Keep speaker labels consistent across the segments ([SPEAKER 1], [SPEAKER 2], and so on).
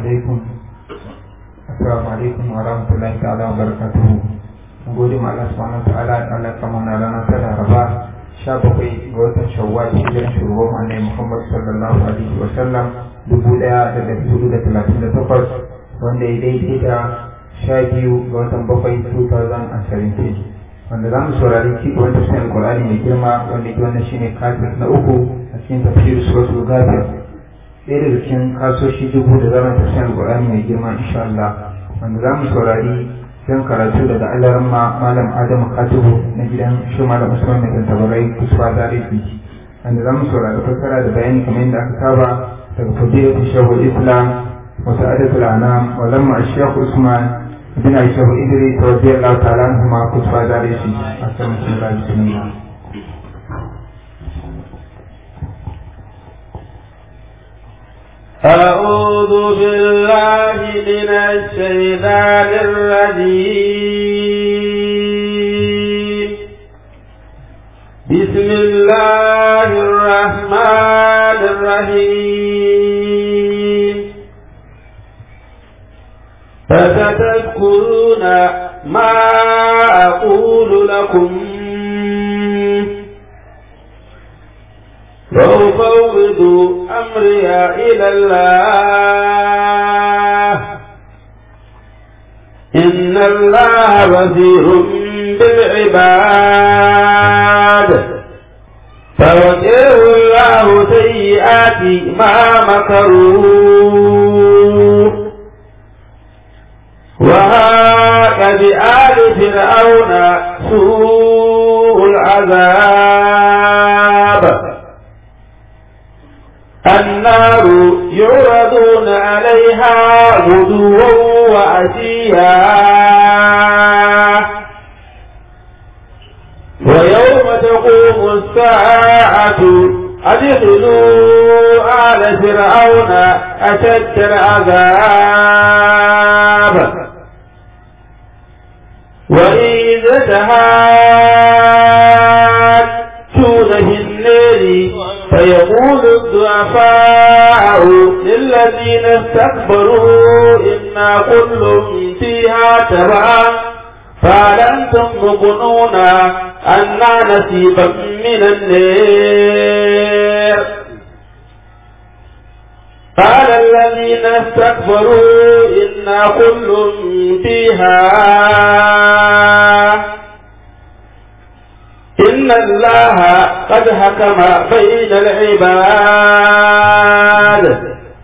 [SPEAKER 1] alaikum assalamu alaikum wa rahmatullahi ta'ala wa barakatuhu mun gode ma Allah subhanahu wa ta'ala da Allah kama na rana ta Laraba 17 ga watan Shawwal hijiran shugaban Annabi Muhammad sallallahu alaihi wa sallam 1438 wanda ya daidai da 12 ga watan 7 2017 wanda za mu saurari ci gaban tafsirin Alƙur'ani mai girma wanda ke wannan shine kafir na uku a cikin tafsir suratul Ghafir ɗaya daga cikin kasoshi dubu da zama tafsirin Alƙur'ani mai girma insha Allah wanda za mu saurari don karatu daga alaran ma malam Adamu Katubu na gidan shi malam Usman mai tantabarai kusurwa tarihi wanda za mu saurari fassara da bayani kamar yadda aka saba daga fadilatul shahul Islam wa sa'adatul anam wa lamma ash-shaykh Usman بن عيسى إدريس رضي الله تعالى عنهما كتب دارسي أسلم الله بسم الله
[SPEAKER 2] أعوذ بالله من الشيطان الرجيم بسم الله الرحمن الرحيم فستذكرون ما أقول لكم وأفوض أمري إلى الله إن الله بصير بالعباد فوجه الله سيئات ما مكروا وهاك بآل فرعون سوء العذاب النار يعرضون عليها غدوا وعشيا ويوم تقوم الساعة أدخلوا آل فرعون أشد العذاب وإذا تهاتون في النار فيقول الضعفاء للذين استكبروا إنا كل فيها تبعا فهل أنتم مغنون أنا نصيبا من النار قال الذين استكبروا إنا كل فيها إن الله قد حكم بين العباد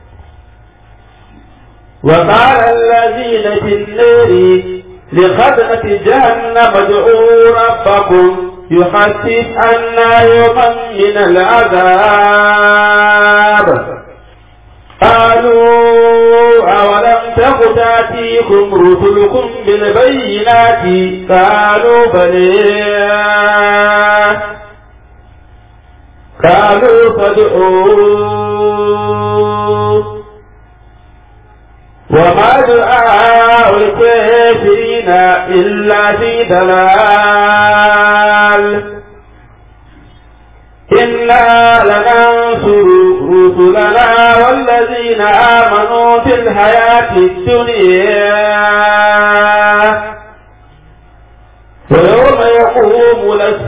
[SPEAKER 2] وقال الذين في النار لخدمة جهنم ادعوا ربكم يخفف عنا يوما من العذاب قالوا أولم تك تأتيكم رسلكم بالبينات قالوا بلى قالوا فادعوا وما دعاء الكافرين إلا في ضلال إنا لننصر رسلنا والذين آمنوا في الحياة الدنيا ويوم يقوم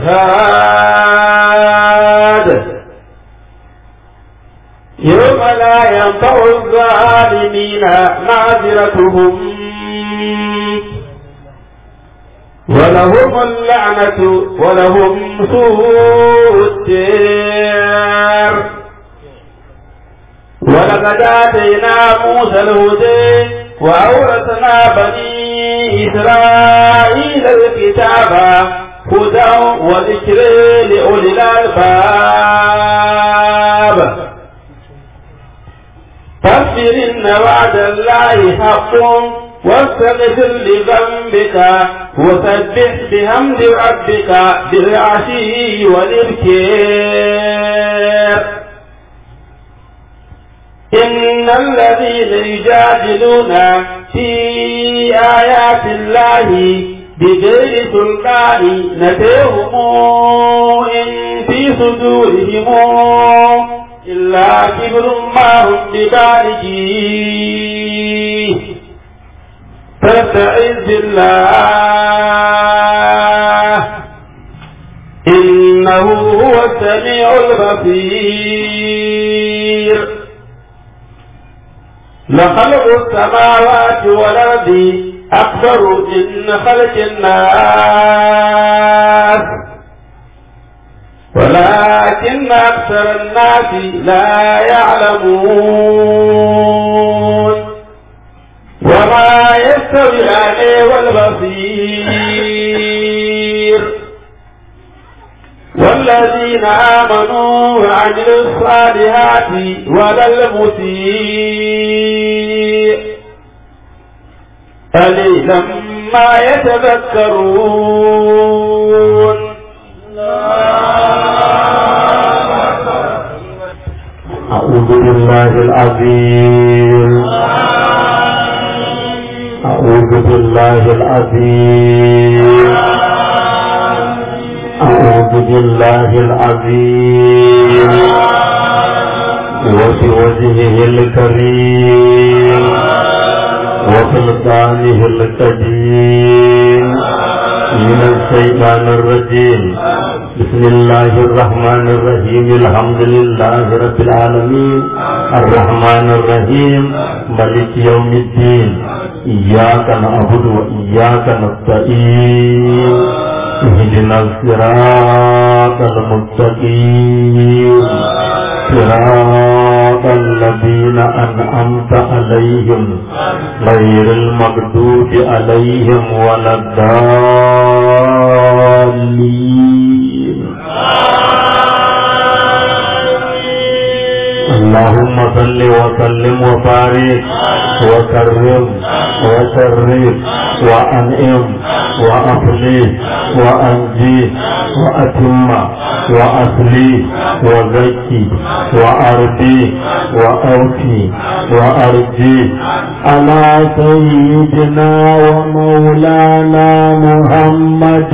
[SPEAKER 2] الأشهاد يوم لا ينفع الظالمين معذرتهم ولهم اللعنة ولهم سوء الدار ولقد آتينا موسى الهدى وأورثنا بني إسرائيل الكتاب هدى وذكر لأولي الألباب فاصبر إن وعد الله حق واستغفر لذنبك وسبح بحمد ربك بالعشي والإبكار إن الذين يجادلون في آيات الله بغير سلطان نتيهم إن في صدورهم إلا كبر ما هم ببالغيه فاستعذ بالله إنه هو السميع البصير لخلق السماوات والأرض أكبر من خلق الناس ولكن أكثر الناس لا يعلمون وما يستوي الأعمى والبصير والذين آمنوا وعملوا الصالحات ولا المسيء قليلا ما يتذكرون
[SPEAKER 3] أعوذ بالله العظيم أعوذ بالله العظيم أعوذ بالله العظيم وبوجهه الكريم وسلطانه القديم من الشيطان الرجيم بسم الله الرحمن الرحيم الحمد لله رب العالمين الرحمن الرحيم ملك يوم الدين إياك نعبد وإياك نستعين اهدنا الصراط المستقيم صراط الذين أنعمت عليهم غير المغضوب عليهم ولا الضالين اللهم صل وسلم وبارك وكرم وشرف وأنعم وأفلح وأنجي وأتم وأصلي وزكي وأرضي وأوفي وأرجي على سيدنا ومولانا محمد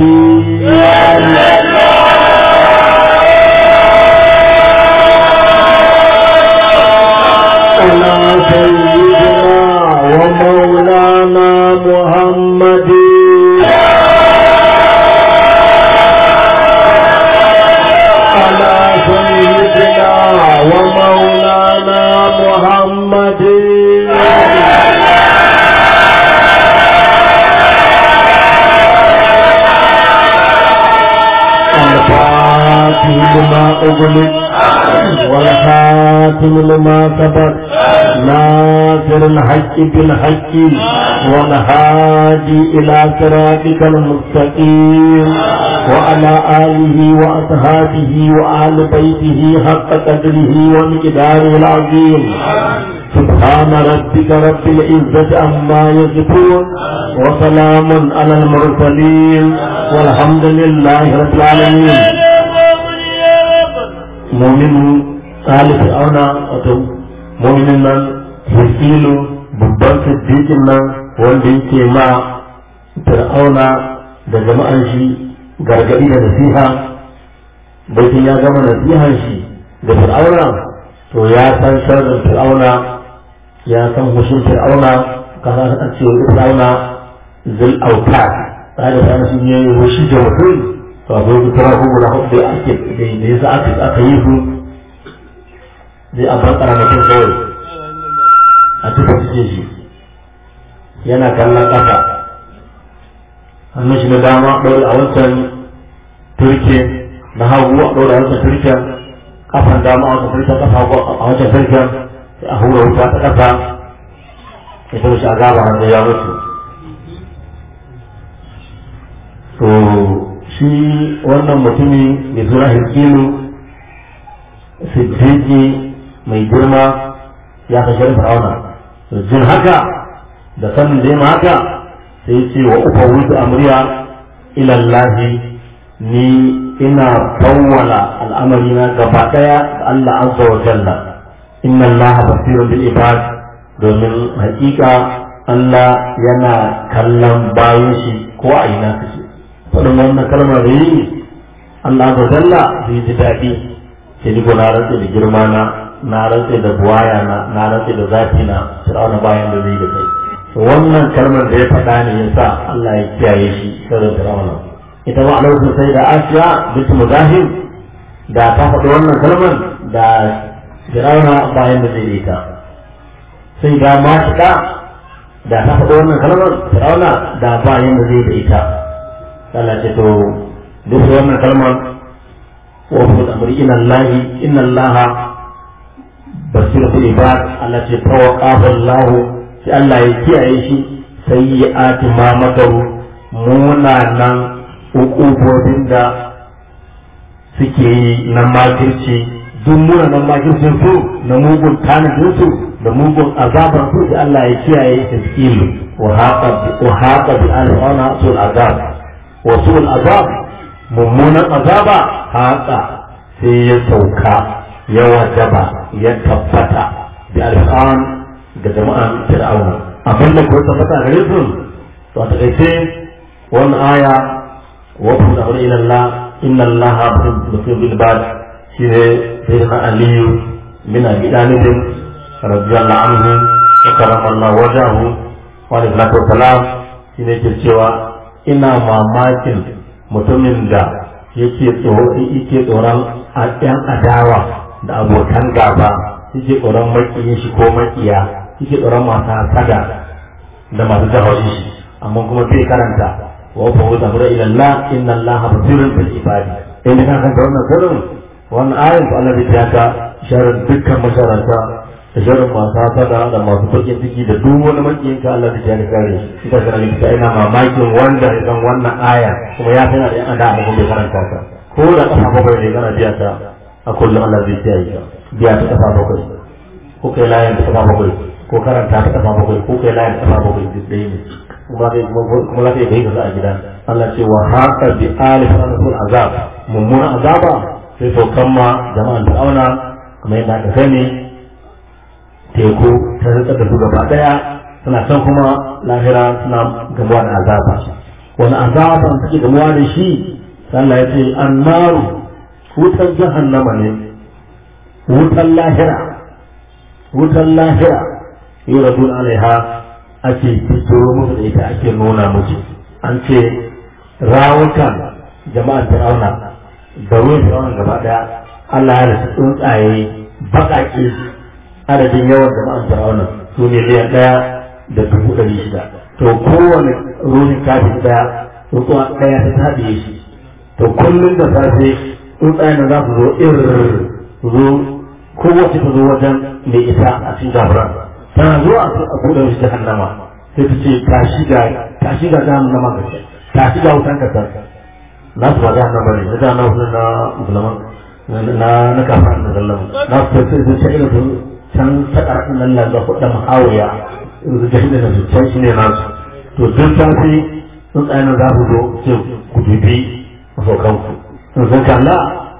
[SPEAKER 3] على سيدنا ومولانا محمد على سيدنا ومولانا محمد الفاتح لما أغلق والخاتم لما سبق ناصر الحق بالحق والهادي إلى صراطك المستقيم وعلى آله وأصحابه وآل بيته حق قدره ومقداره العظيم سبحان ربك رب العزة عما يصفون وسلام على المرسلين والحمد لله رب العالمين مؤمن آل فرعون وتم مؤمن من hiskilu babban siddiqin nan wanda yake ma fir'auna da jama'an shi gargadi da nasiha baitin ya gama nasihan shi da fir'auna to ya san sharrin fir'auna ya san hushin fir'auna kaza ta ce fir'auna zil auta tsari da shi ne hushi da mutum to a zo kuma ko guda hudu da ake da yasa aka aka yi su zai a bankara mutum kawai a tuka cikin shi yana kallon ƙasa hannun shi na dama ɗaure a wancan turke na hagu a ɗaure a wancan turken kafan dama a wancan turken kafa hagu a wancan turken sai a hura wuta ta ƙasa ya taɓa shi a gaba wanda ya mutu to shi wannan mutumi mai suna hikilu siddiqi mai girma ya kashe fir'auna jin haka da sanin da ma haka sai ce wa ufa wuce amriya ilallahi ni ina fawwala al'amari na gaba daya da Allah azza wa jalla inna Allah basirun bil ibad domin hakika Allah yana kallon bayan shi ko a ina kace faɗin wannan kalmar da yi Allah azza wa jalla zai ji daɗi sai ni gona rantsa da girma na na rantse da buwaya na na rantse da zafi na fir'auna bayan da zai da kai wannan kalmar da ya faɗa ne yasa Allah ya kiyaye shi sirrin fir'auna ita ma a lokacin sai da Asiya bint Muzahim da ta faɗi wannan kalmar da fir'auna bayan da zai da ita sai da mashika da ta faɗi wannan kalmar fir'auna da bayan da zai da ita Allah ce to duk wannan kalmar وفي الأمر إن الله إن الله بصير في العباد التي توقف الله في الله يكيه سيئات ما مكروا munanan hukubobin da suke yi na makirci duk munanan makircin su na mugun tanadin su da mugun azabar su da Allah ya kiyaye taskilu wa haqa bi al-ana sul azab wa sul azab mummunan azaba haka sai ya sauka ya wajaba ya tabbata da alfan ga jama'an fir'auna abin da ko tabbata gare su to a takaice wannan aya wa fi da wani ila Allah inna Allah basir bil bad shine sayyidina aliyu min abi talib radiyallahu anhu wa karama Allah wajahu wa alaihi wasallam shine ke cewa ina mamakin mutumin da yake yake tsoron ɗan adawa da abokan gaba yake tsoron makiyin shi ko makiya yake tsoron masu hasada da masu jahawi shi amma kuma bai karanta wa fa wa zamura ila Allah inna Allah basirun bil ibadi inda ka san wannan sirrin wannan ayin to Allah ya ka sharar dukkan masharanta da sharar masu hasada da masu bakin ciki da duk wani makiyin ka Allah ya kare shi ita kana ta ina mamakin wanda ya san wannan aya kuma ya san da yan da amma bai karanta ta ko da kafa bakwai ne kana biya ta a kullum Allah zai kiyaye ka biya ta kafa bakwai ko kai layin ta kafa bakwai ko karanta ta kafa bakwai ko kai layin ta kafa bakwai duk ɗaya ne kuma kai kuma za ka yi ka a gida Allah ce wa haka bi alif rasul azab mummunan azaba sai saukan ma jama'an fir'auna kamar yadda aka sani teku ta rika da su gaba daya suna can kuma lahira suna gamuwa da azaba wani azaban suke gamuwa da shi Allah ya ce annaru wutar jahannama ne wutar lahira wutar lahira yi radun alaiha ake fito musu da ita ake nuna musu an ce rawukan jama'ar fir'auna da ruwan fir'auna gaba daya Allah ya rasu tsuntsaye baƙaƙe adadin yawan jama'ar fir'auna su ne miliyan ɗaya da dubu ɗari shida to kowane ruhin kafin ɗaya tsuntsuwa ɗaya ta haɗiye shi to kullum da safe tsuntsayen da za su zo irin su zo kowace ta zo wajen mai ita a cikin gabaran tana zuwa a buɗe shi jahannama sai ta ce ta shiga ta shiga jahannama ga ta shiga wutan ka na su ba jahannama ne na jahannama na musulman na na kafin da zallan na su sai su ce irin su can ta ƙarfin nan nan da kuɗa mahawiya irin su jahannama da su can shi ne nasu to duk safe tsuntsayen za su zo sai ku dubi masaukanku in sun kalla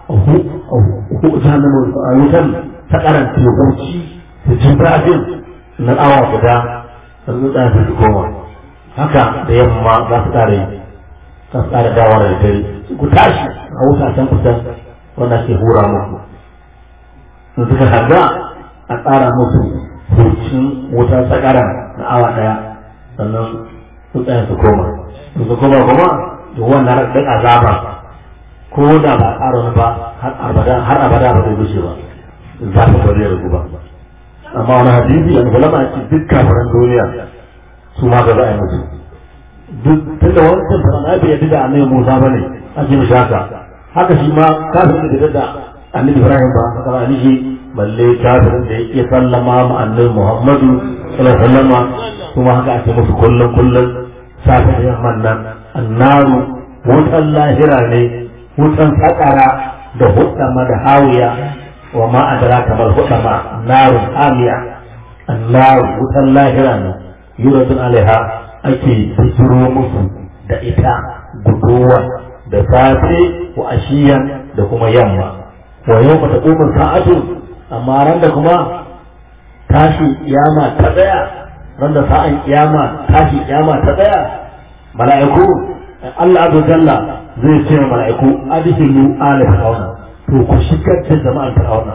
[SPEAKER 3] jahannama a wutan ta karanta hukunci da jin zafin na awa guda sun tsaya su koma haka da yamma za su tsara yi za su tsara dawa da dare ku tashi a wuta can kusan wanda ke hura muku in suka harga a tsara musu hucin wutar sakara na awa daya sannan su tsaya su koma in su koma kuma to wannan raɗin azaba ko da ba ƙara wani ba har abada har abada ba zai wuce ba za ka bari ya rubu ba amma wani hadisi an ulama ce duk kafiran duniya su ma ga za a yi musu duk tunda wancan fara na bai yadda da annabi Musa ba ne a ce mishi haka haka shi ma kafirin da da annabi Ibrahim ba haka ba ni balle kafirin da yake sallama ma annabi Muhammadu sallallahu alaihi wasallam kuma haka ake musu kullum kullum safe da yamman nan annaru wutan lahira ne wutan sakara da hudama da hawiya wa ma adraka mal hudama narun hamiya annar wutan lahira ne yuradun alaiha ake bijiro musu da ita guduwa da safe wa ashiyan da kuma yamma wa yau ta umar sa'atu amma ran da kuma tashi kiyama ta tsaya ran da sa'an kiyama tashi kiyama ta tsaya mala'iku Allah azza jalla zai ce wa mala'iku adhilu ala fir'auna to ku shigar da jama'an fir'auna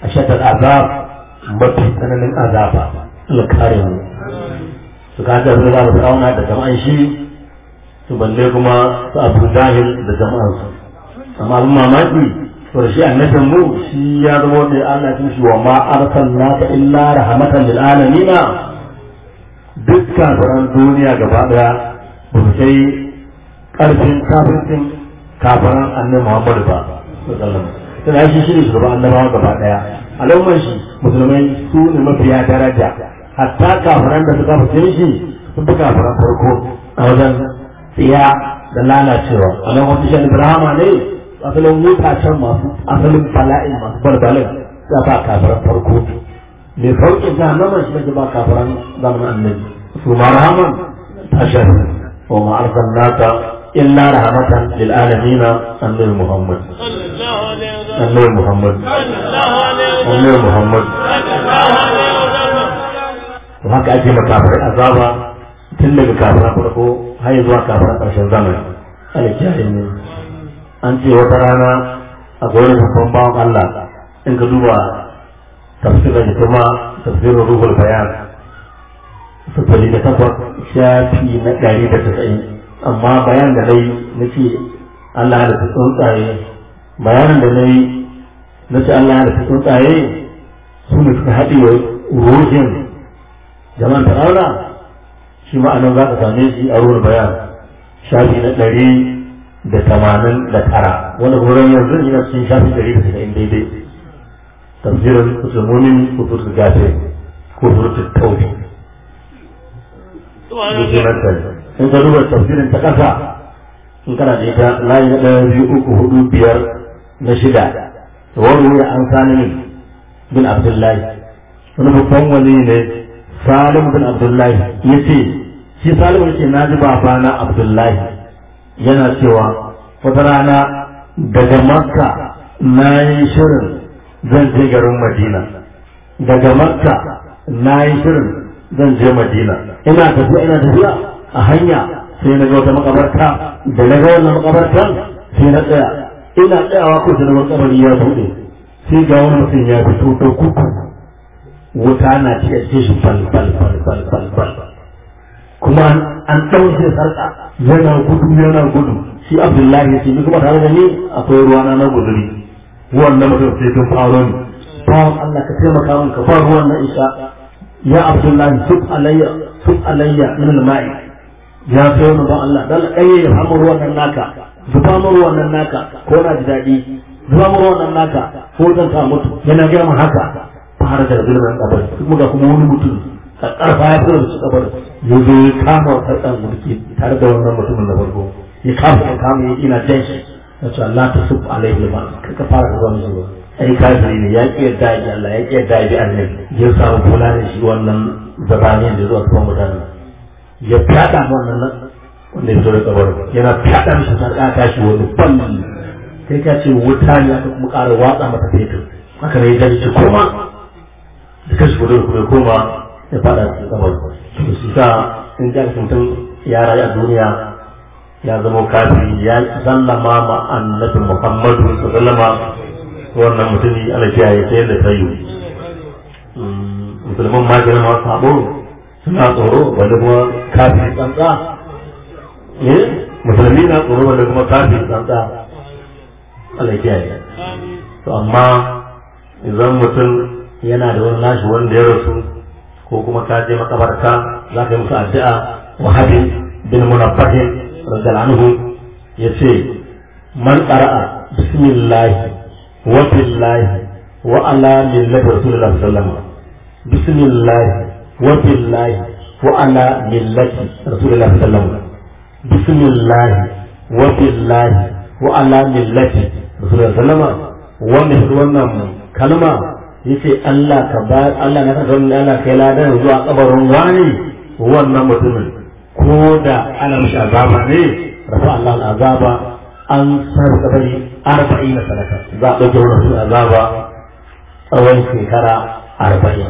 [SPEAKER 3] ashaddal azab mafi tsananin azaba Allah kare mu su ka ga zuwa da fir'auna da jama'an shi su balle kuma su abu jahil da jama'an su amma abin mamaki to da shi annabin mu shi ya zama da Allah ya shi wa ma arsalnaka illa rahmatan lil alamin dukkan sauran duniya gaba daya ba su kai karfin kafircin kafiran annabi Muhammad ba sallallahu alaihi shi shi ne shugaban annabawa gaba daya al'ummar shi musulmai su ne mafiya daraja hatta kafiran da suka fice shi sun fi kafiran farko a wajen tsiya da lalacewa a nan wata shan ibrahama ne asalin mutacen masu asalin bala'in masu balbalin ya ba kafiran farko mai sauƙin jahannaman shi ne ba kafiran zamanin annabi su ma rahaman tashar wa ma arsalnaka illa rahmatan lil alamin annabi muhammad annabi muhammad annabi muhammad to haka ake makafirai azaba tun daga kafiran farko har zuwa kafiran ƙarshen zamani ana kiyaye ne an ce wata rana a wani babban bawan Allah in ka duba tafsirin da kuma tafsirin ruhul bayan sufuri da takwas shafi na ɗari da tasa'in amma bayan da dai na ce Allah da ta tsuntsaye bayanin da na yi na ce Allah da ta tsuntsaye su ne suka haɗe ruhin jama'an fir'auna shi ma'anar za ka same shi a ruwan bayan shafi na ɗari da tamanin da tara wanda wurin yanzu yana cikin shafi ɗari da tasa'in daidai tafsirin musulmomin kusur da gafe kusur da tauhi in ka duba tafsirin ta ƙasa in kana da ita layi na ɗaya biyu uku hudu biyar na shida wani wuri an sani bin abdullahi wani babban wani ne Salim bin Abdullahi ya ce, shi Salim ya ce na ji babana Abdullahi yana cewa wata rana daga Makka na yi shirin zan je garin Madina. Daga Makka na yi shirin zan je Madina. Ina tafiya ina tafiya a hanya sai na ga wata makabarta da na ga wannan makabartan sai na tsaya. Ina tsayawa ko sai na kabari ya buɗe. Sai ga wani mutum ya fito da kuku wuta na cike shi bal bal bal bal bal bal kuma an ɗauke sarƙa yana gudu yana gudu shi abdullahi ya ce ni kuma tare da ni akwai ruwana na guduri wannan mutum sai tun faro ni bawan Allah ka taimaka min ka ba ruwan na isha ya abdullahi sub alayya sub alayya min al-ma'i ya sai wani ba Allah dan ɗaya ya samu ruwan nan naka zuba mu ruwan nan naka ko na ji daɗi zuba mu ruwan nan naka ko zan ta mutu yana gaya min haka fara da zulmin kabari kuma ga kuma wani mutum a ƙarfa ya fito da su kabari ya zo ya kama wa ɗan mulki tare da wannan mutumin na farko ya kama ya kama ya ina jan shi ya ce Allah ta sub alaihi ma ka fara da zuwa zuwa ai kafiri ne ya ƙi yadda ya Allah ya ƙi yadda ya annabi ya samu kula da shi wannan zabani da zuwa kuma mutane ya fyaɗa wannan nan wanda ya zo da kabarin yana fyaɗa mishi sarƙa tashi wani balli kai ka ce wuta ne aka kuma ƙara watsa mata fetur haka ne ya jani kuma da kashi kudin kuma koma ya fada cikin kamar to shi sa in ji mutum ya rayu a duniya ya zama kafiri ya sallama ma annabi muhammadu sallama wannan mutumi ana kiyaye ta yadda ta yi musulman ma girma sabo suna tsoro wanda kuma kafiri tsantsa musulmi na tsoro wanda kuma kafiri tsantsa Allah kiyaye to amma idan mutum yana da wani nashi wanda ya rasu ko kuma ka je makabarta za ka yi musu addu'a wahabi bin munabbahin radiyallahu anhu yace man qara'a bismillah wa billahi wa ala millati rasulillah sallallahu alaihi wasallam bismillah wa billahi wa ala millati rasulillah sallallahu alaihi wasallam bismillah wa billahi wa ala millati rasulillah sallallahu alaihi wasallam wanda wannan kalma yace Allah ka ba Allah na ka don Allah kai ladan zuwa kabarin wani wannan mutumin ko da ana mishi azaba ne rafa Allah azaba an sar kabari arba'in sadaka za a ɗauke wannan azaba tsawon shekara arba'in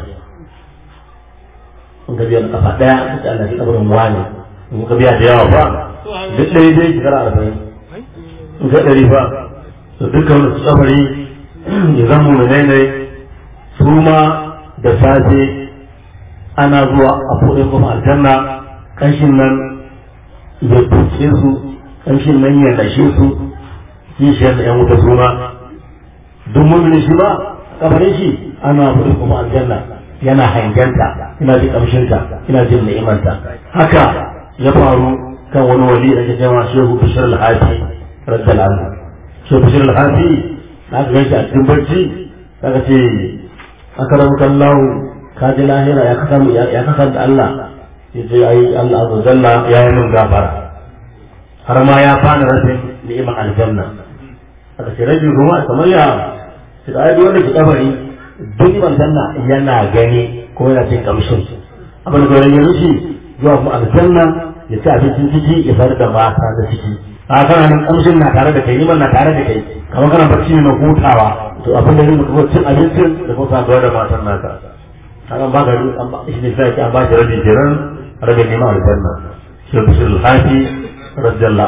[SPEAKER 3] in ka biya da kafa ɗaya da Allah ke kabarin wani in ka biya da yawa ba duk ɗaya dai shekara arba'in in ka ɗari ba to dukkan wani kabari ya zama mu ne su ma da safe ana zuwa a buɗe kuma aljanna kanshin nan ya tuce su kanshin nan ya lashe su kishiyar da yan wuta su ma duk mummuni shi ba kabarin shi ana buɗe kuma aljanna yana hangenta ina jin kamshinta ina jin ni'imanta haka ya faru kan wani wali da ke jama shehu bishir al-hafi raddal anhu shehu bishir al-hafi na ga shi a cikin barci daga ce aka rabu kallahu ka ji lahira ya kasa ya kasa da Allah ya ce ai Allah azza jalla ya yi min gafara har ma ya fara rashin ni'imar aljanna aka ce rajin kuma kamar ya ce da ai wanda ke kabari duk aljanna yana gani ko yana cin kamshin abin da ya rushe zuwa kuma aljanna ya ci abincin ciki ya fara da mata da ciki a kana nan kamshin na tare da kai niman na tare da kai kamar kana barci ne na hutawa to abin da zai kuma cin abincin da kuma saduwa da matan naka hakan ba ga an ba shi ne sai an ba shi rabin jiran rabin neman aljanna shi da shi alhafi radiyallahu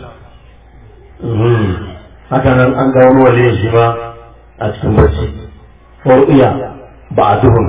[SPEAKER 3] anhu haka nan an ga wani waliyin shi ma a cikin barci ورؤيا بعضهم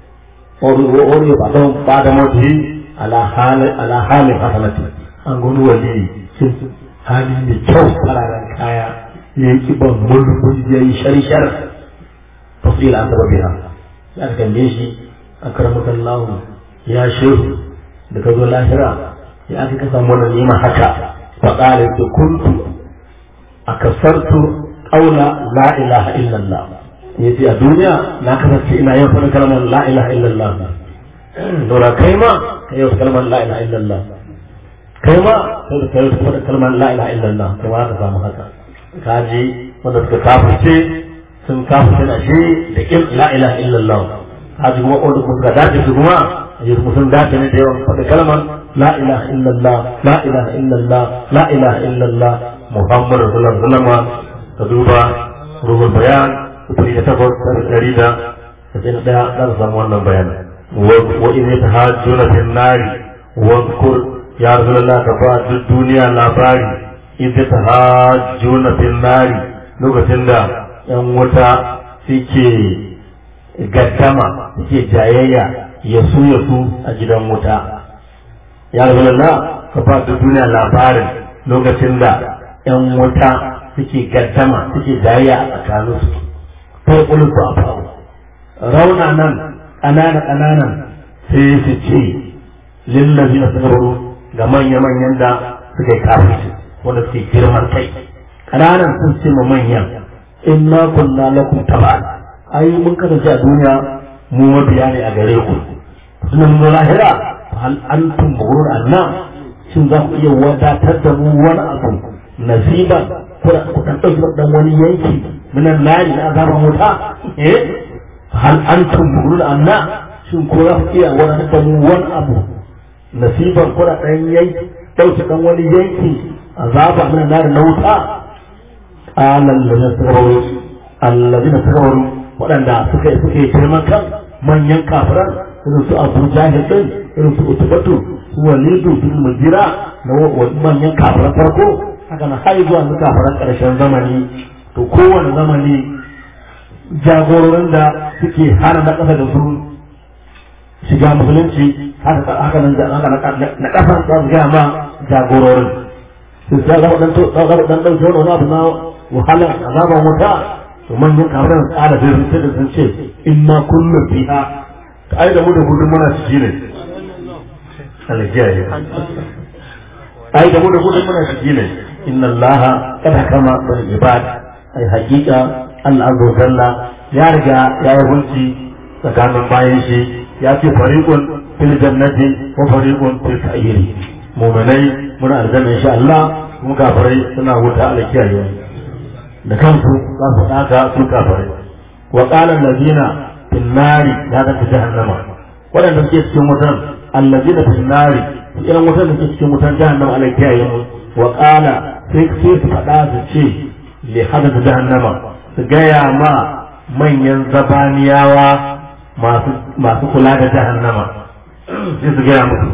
[SPEAKER 3] ورؤيا بعضهم بعد موته على حال على حال حسنته an gudu wali sun hali mai kyau fararen kaya ya yi kiban mulkul ya yi sharshar tafsir an taba biya ya aka kalle shi a karamakan lahu ya shehu da ka zo lahira ya aka ka samu wannan nima haka faƙala da kuntu a kasartu ƙaula la ilaha illallah ya ce a duniya na kasance ina yin faɗin kalmar la ilaha illallah dora kai ma ka yi kalmar la ilaha illallah kai ma sai da kai faɗin kalmar la ilaha illallah kai ma ka samu haka ka ji wanda suka kafirce sun kafirce na shi da kin la ilaha illallah ka ji kuma wanda kuma suka dace su kuma yi kuma sun dace ne da yawan faɗin kalmar la ilaha illallah la ilaha illallah la ilaha illallah muhammadu sallallahu alaihi wasallam ka duba ruhul bayan kufuri da takwas da ɗari da sai na ɗaya za ka samu wannan bayani wa in ta hajjuna fil nari wa kur ya rasulullah ka ba duk duniya labari in ta hajjuna fil nari lokacin da yan wuta suke gaddama suke jayayya ya su ya su a gidan wuta ya rasulullah ka ba duk duniya labarin lokacin da yan wuta suke gaddama suke jayayya a tsakaninsu sai kulku a faru rauna nan ƙanana ƙananan sai su ce lillazi na sabaru ga manya-manyan da suka yi kafirci wanda suke girman kai ƙananan sun ce ma manyan inna kunna lakum taba'an ai mun kasance a duniya mu mabiya ne a gare ku suna mun lahira hal antum murur anna shin za ku iya wadatar da mu wani abu nasiban ku dan ɗauki dan wani yanki من النار من عذاب موتا إيه؟ هل أنتم مغلول أم لا شن كورا فيها ولا نتمو وان أبو نصيبا كورا تنيي لو تكون ولي ينكي عذاب من النار موتا قال الذين تكبروا الذين تكبروا waɗanda suka suke girman kan manyan kafiran irin su abu jahil din irin su utubatu su walidu bin mujira na manyan kafiran farko haka na har zuwa kafiran ƙarshen zamani to kowane zamani jagororin da suke hana na ƙasa da su shiga musulunci haka nan na ƙasa za su gaya ma jagororin su sa gaba dan ɗauke wani abu na wahalar azaban wuta to manyan kafiran tsara da sun ce da sun ce in ma kullum fiha ta ai da mu da gudun muna ciki ne aljiyaye ai da mu da gudun muna ciki ne inna allaha kada kama bil ibad ai hakika Allah azza wa jalla ya riga ya yi hulci tsakanin bayan shi ya ce fariqun fil jannati wa fariqun fil sa'iri mu'minai muna aljanna insha Allah kuma kafirai suna wuta Allah kiyaye da kansu za su daka su kafirai wa qala allazina fil nari ya ga jahannama wadanda suke cikin wutan allazina fil nari irin wutan da suke cikin wutan jahannama Allah kiyaye mu wa qala sai sai su faɗa su ce li hada jahannama su gaya ma manyan zabaniyawa masu kula da jahannama sai su gaya musu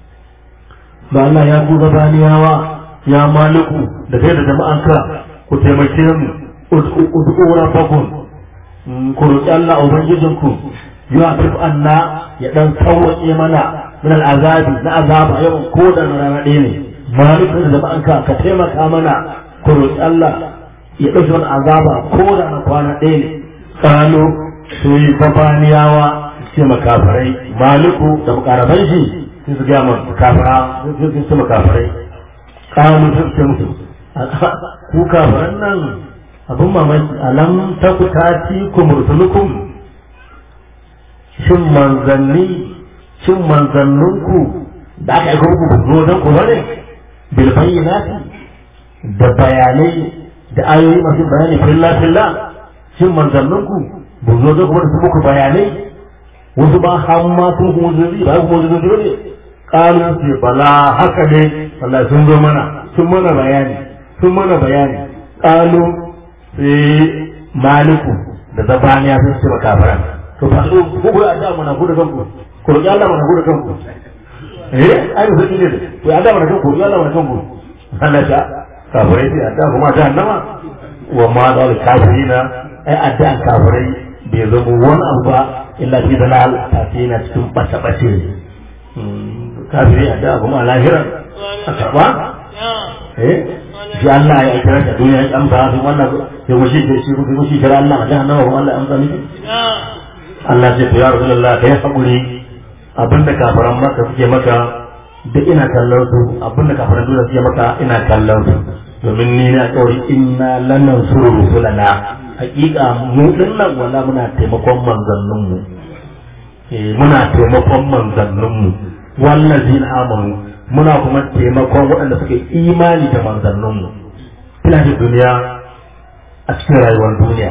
[SPEAKER 3] ba Allah ya ku zabaniyawa ya maliku da kai da jama'anka ku taimake mu ud'u rabbakum ku roƙi Allah ubangijinku yuhafif anna ya dan sauwaƙe mana min al'azabi na azaba yawan ko da na rana ɗaya ne malikin da ba'anka ka taimaka mana ku roƙi Allah ya ɗauki mana azaba ko da na kwana ɗaya ne kano sai babaniyawa ce makafarai maliku da makaraban shi sai su gaya makafara sai su makafarai kano sai su musu ku kafaran nan abin mamaki alam ta ku tati ku mursulukum shin manzanni shin manzanninku da aka aika muku zo don ku bane bil bayyinati da bayanai da ayoyi masu bayani filla filla shin manzanninku bu zo don kuma su muku bayanai wasu ba hamma sun kuma zuzi ba kuma zuzi ne kalu ce bala haka ne Allah sun zo mana sun mana bayani sun mana bayani kalu sai maliku da zabaniya sun ce makafaran to fa so ku ku adda mana ku da kanku ku roki Allah mana ku da kanku eh ai ba ne to adda mana kanku ku Allah mana kanku Allah ta kafirai sai adda kuma ta annama wa ma dal kafirina ai adda kafirai bai zama wani abu ba illa fi dalal ta ce yana cikin bace bace kafiri adda kuma lahira a karba eh shi Allah ya kira ta duniya ya amsa su wannan ya mushi da shi kuma shi kira Allah a jahannama kuma Allah ya amsa miki Allah ce to ya Rasulullah kai hakuri abinda kafaran maka suke maka duk ina kallon su abinda kafaran duniya suke maka ina kallon su domin ni na kawai inna lannan suru rusulana hakika mu dinnan wala muna taimakon manzannin mu eh muna taimakon manzannin mu wallazina amanu muna kuma taimakon waɗanda suke imani da manzanninmu ina da duniya a cikin rayuwar duniya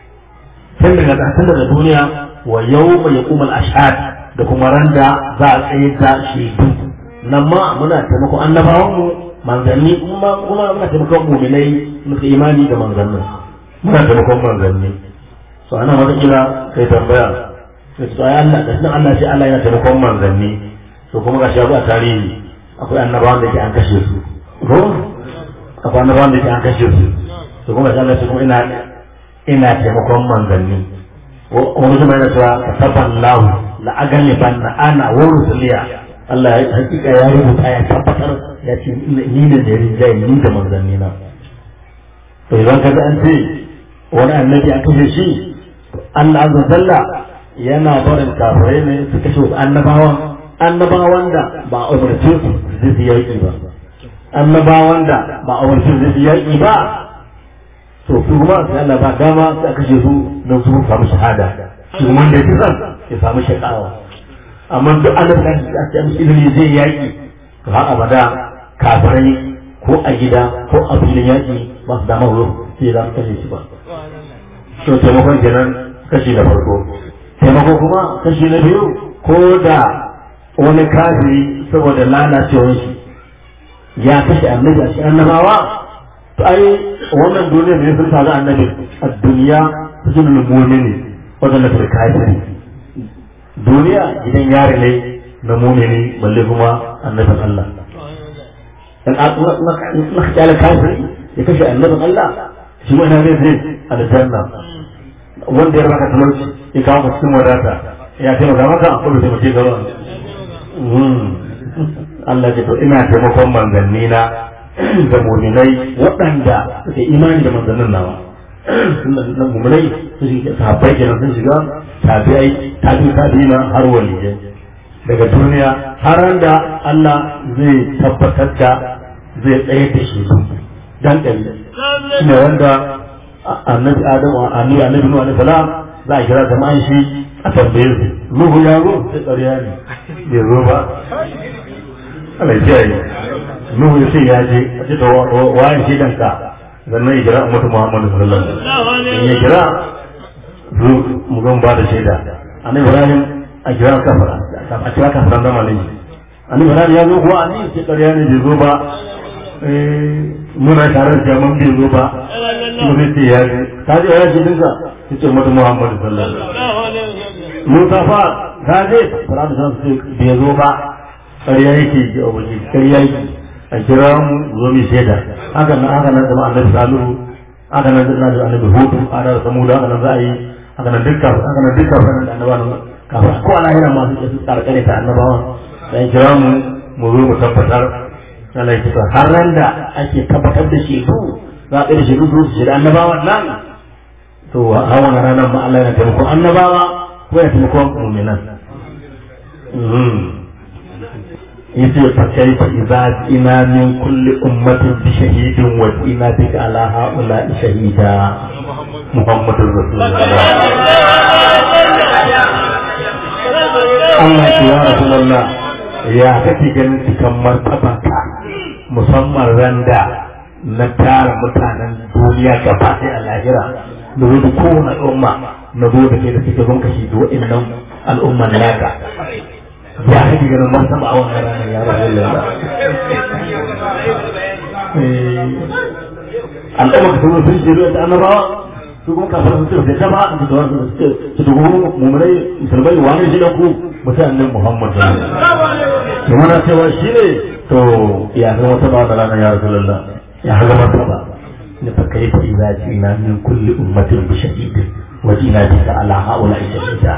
[SPEAKER 3] tun daga tun daga duniya wa yau mai ya kuma ashad da kuma randa za a tsaye da shaidu nan ma muna taimakon annabawanmu manzanni kuma kuma muna taimakon muminai muka imani da manzannin muna taimakon manzanni so ana wata kila kai tambaya sai su ai Allah da sunan Allah shi Allah yana taimakon manzanni so kuma ga shi a tarihi akwai annabawan da ke an kashe su ko akwai annabawan da ke an kashe su to kuma sai Allah shi kuma ina ina taimakon manzanni wani zama yana cewa kasaban lahu la agali banna ana wa rusuliya Allah ya hakika ya rubuta ya tabbatar ya ce ni ne da rinjaye ni da manzanni na to idan ka ga an ce wani annabi an kashe shi Allah azza jalla yana barin kafirai ne su kashe wasu annabawan annabawan da ba a umarce su zai su yaƙi ba annabawan da ba a umarce su zai su yaƙi ba to su kuma sai Allah ba dama sai a kashe su don su samu shahada shi kuma da ya san ya samu shakawa amma duk annabi da ake ce musu ilimi zai yaƙi to har abada kafirai ko a gida ko a filin yaƙi ba su dama wuro sai za su kashe shi ba to taimakon kenan kashi na farko taimako kuma kashi na biyu ko da wani kafiri saboda lalacewar shi ya kashe annabi a cikin annabawa to ai wannan duniya ne sun faru annabi a duniya su ne mumini wadanda su kafiri duniya gidan yare ne na mumini balle kuma annabin Allah dan na kyale kafiri ya kashe annabin Allah shi ma ina zai zai aljanna wanda ya raka talauci ya kawo cikin wadata ya taimaka maka a kudu taimake gaba Allah ce to ina taimakon manzanni na da muminai waɗanda suke imani da manzannin nawa na muminai su shiga sahabbai kenan sun shiga tabi'ai tabi tabi'ina har waliyai daga duniya har da Allah zai tabbatar da zai tsaye da shi dan ɗari ne wanda annabi Adamu annabi annabi Nuhu alaihi salam za a kira jama'an shi a tambaye su Nuhu ya zo sai ƙarya ne bai zo ba Allah ya kiyaye Nuhu ya ce ya je a ce to waye shi danka sannan ya kira ummatu Muhammadu sallallahu alaihi wasallam in ya kira zu mu gan ba da shaida annabi Ibrahim a kira kafara a kira kafaran da malami annabi Ibrahim ya zo kuwa annabi ce ƙarya ne bai zo ba muna tare da jaman bai zo ba kuma zai ce ya je ta je ya ce dinka ya ce ummatu Muhammadu sallallahu alaihi wasallam Musa fa ta je fara da san su bai zo ba ƙarya yake ji a waje ƙarya yake a kira mu zo mu shaida haka nan haka nan zama annabi salihu haka nan zama da annabi hudu haka da samuda haka nan za a yi haka nan dukkan haka nan dukkan sanin da annabawa kafin ko a lahira ma su tsarkare ta annabawa dan kira mu mu zo mu tabbatar Allah ya kisa har ran da ake tabbatar da shi su za a da shi su su da annabawan nan to a wannan ranar ma Allah yana taimako annabawa ko ya taimako mu'minan yace fa kaifa idza ina min kulli ummatin bi shahidin wa ina bika ala haula shahida muhammadur rasulullah Allah ya rasulullah ya kake ganin cikin martaba ka musamman randa na tara mutanen duniya gaba ɗaya a lahira da zo da kowane al'umma na zo da ke da suke zon kashi da wa'innan al'umman naka ya kake ganin martaba a wannan ranar ya rasulullah al'umma ka sun sun shiru da annabawa su kuma kafin su ce da ba su da su ce su da kuma mummunai musulmai wani shi da ku mutanen muhammad su mana cewa shi ne to ya ga wata ba da ranar ya rasulullah ya ga wata ba ne fa kai fa idza jina min kulli ummatin bi shahidin wa jina bika ala haula shahida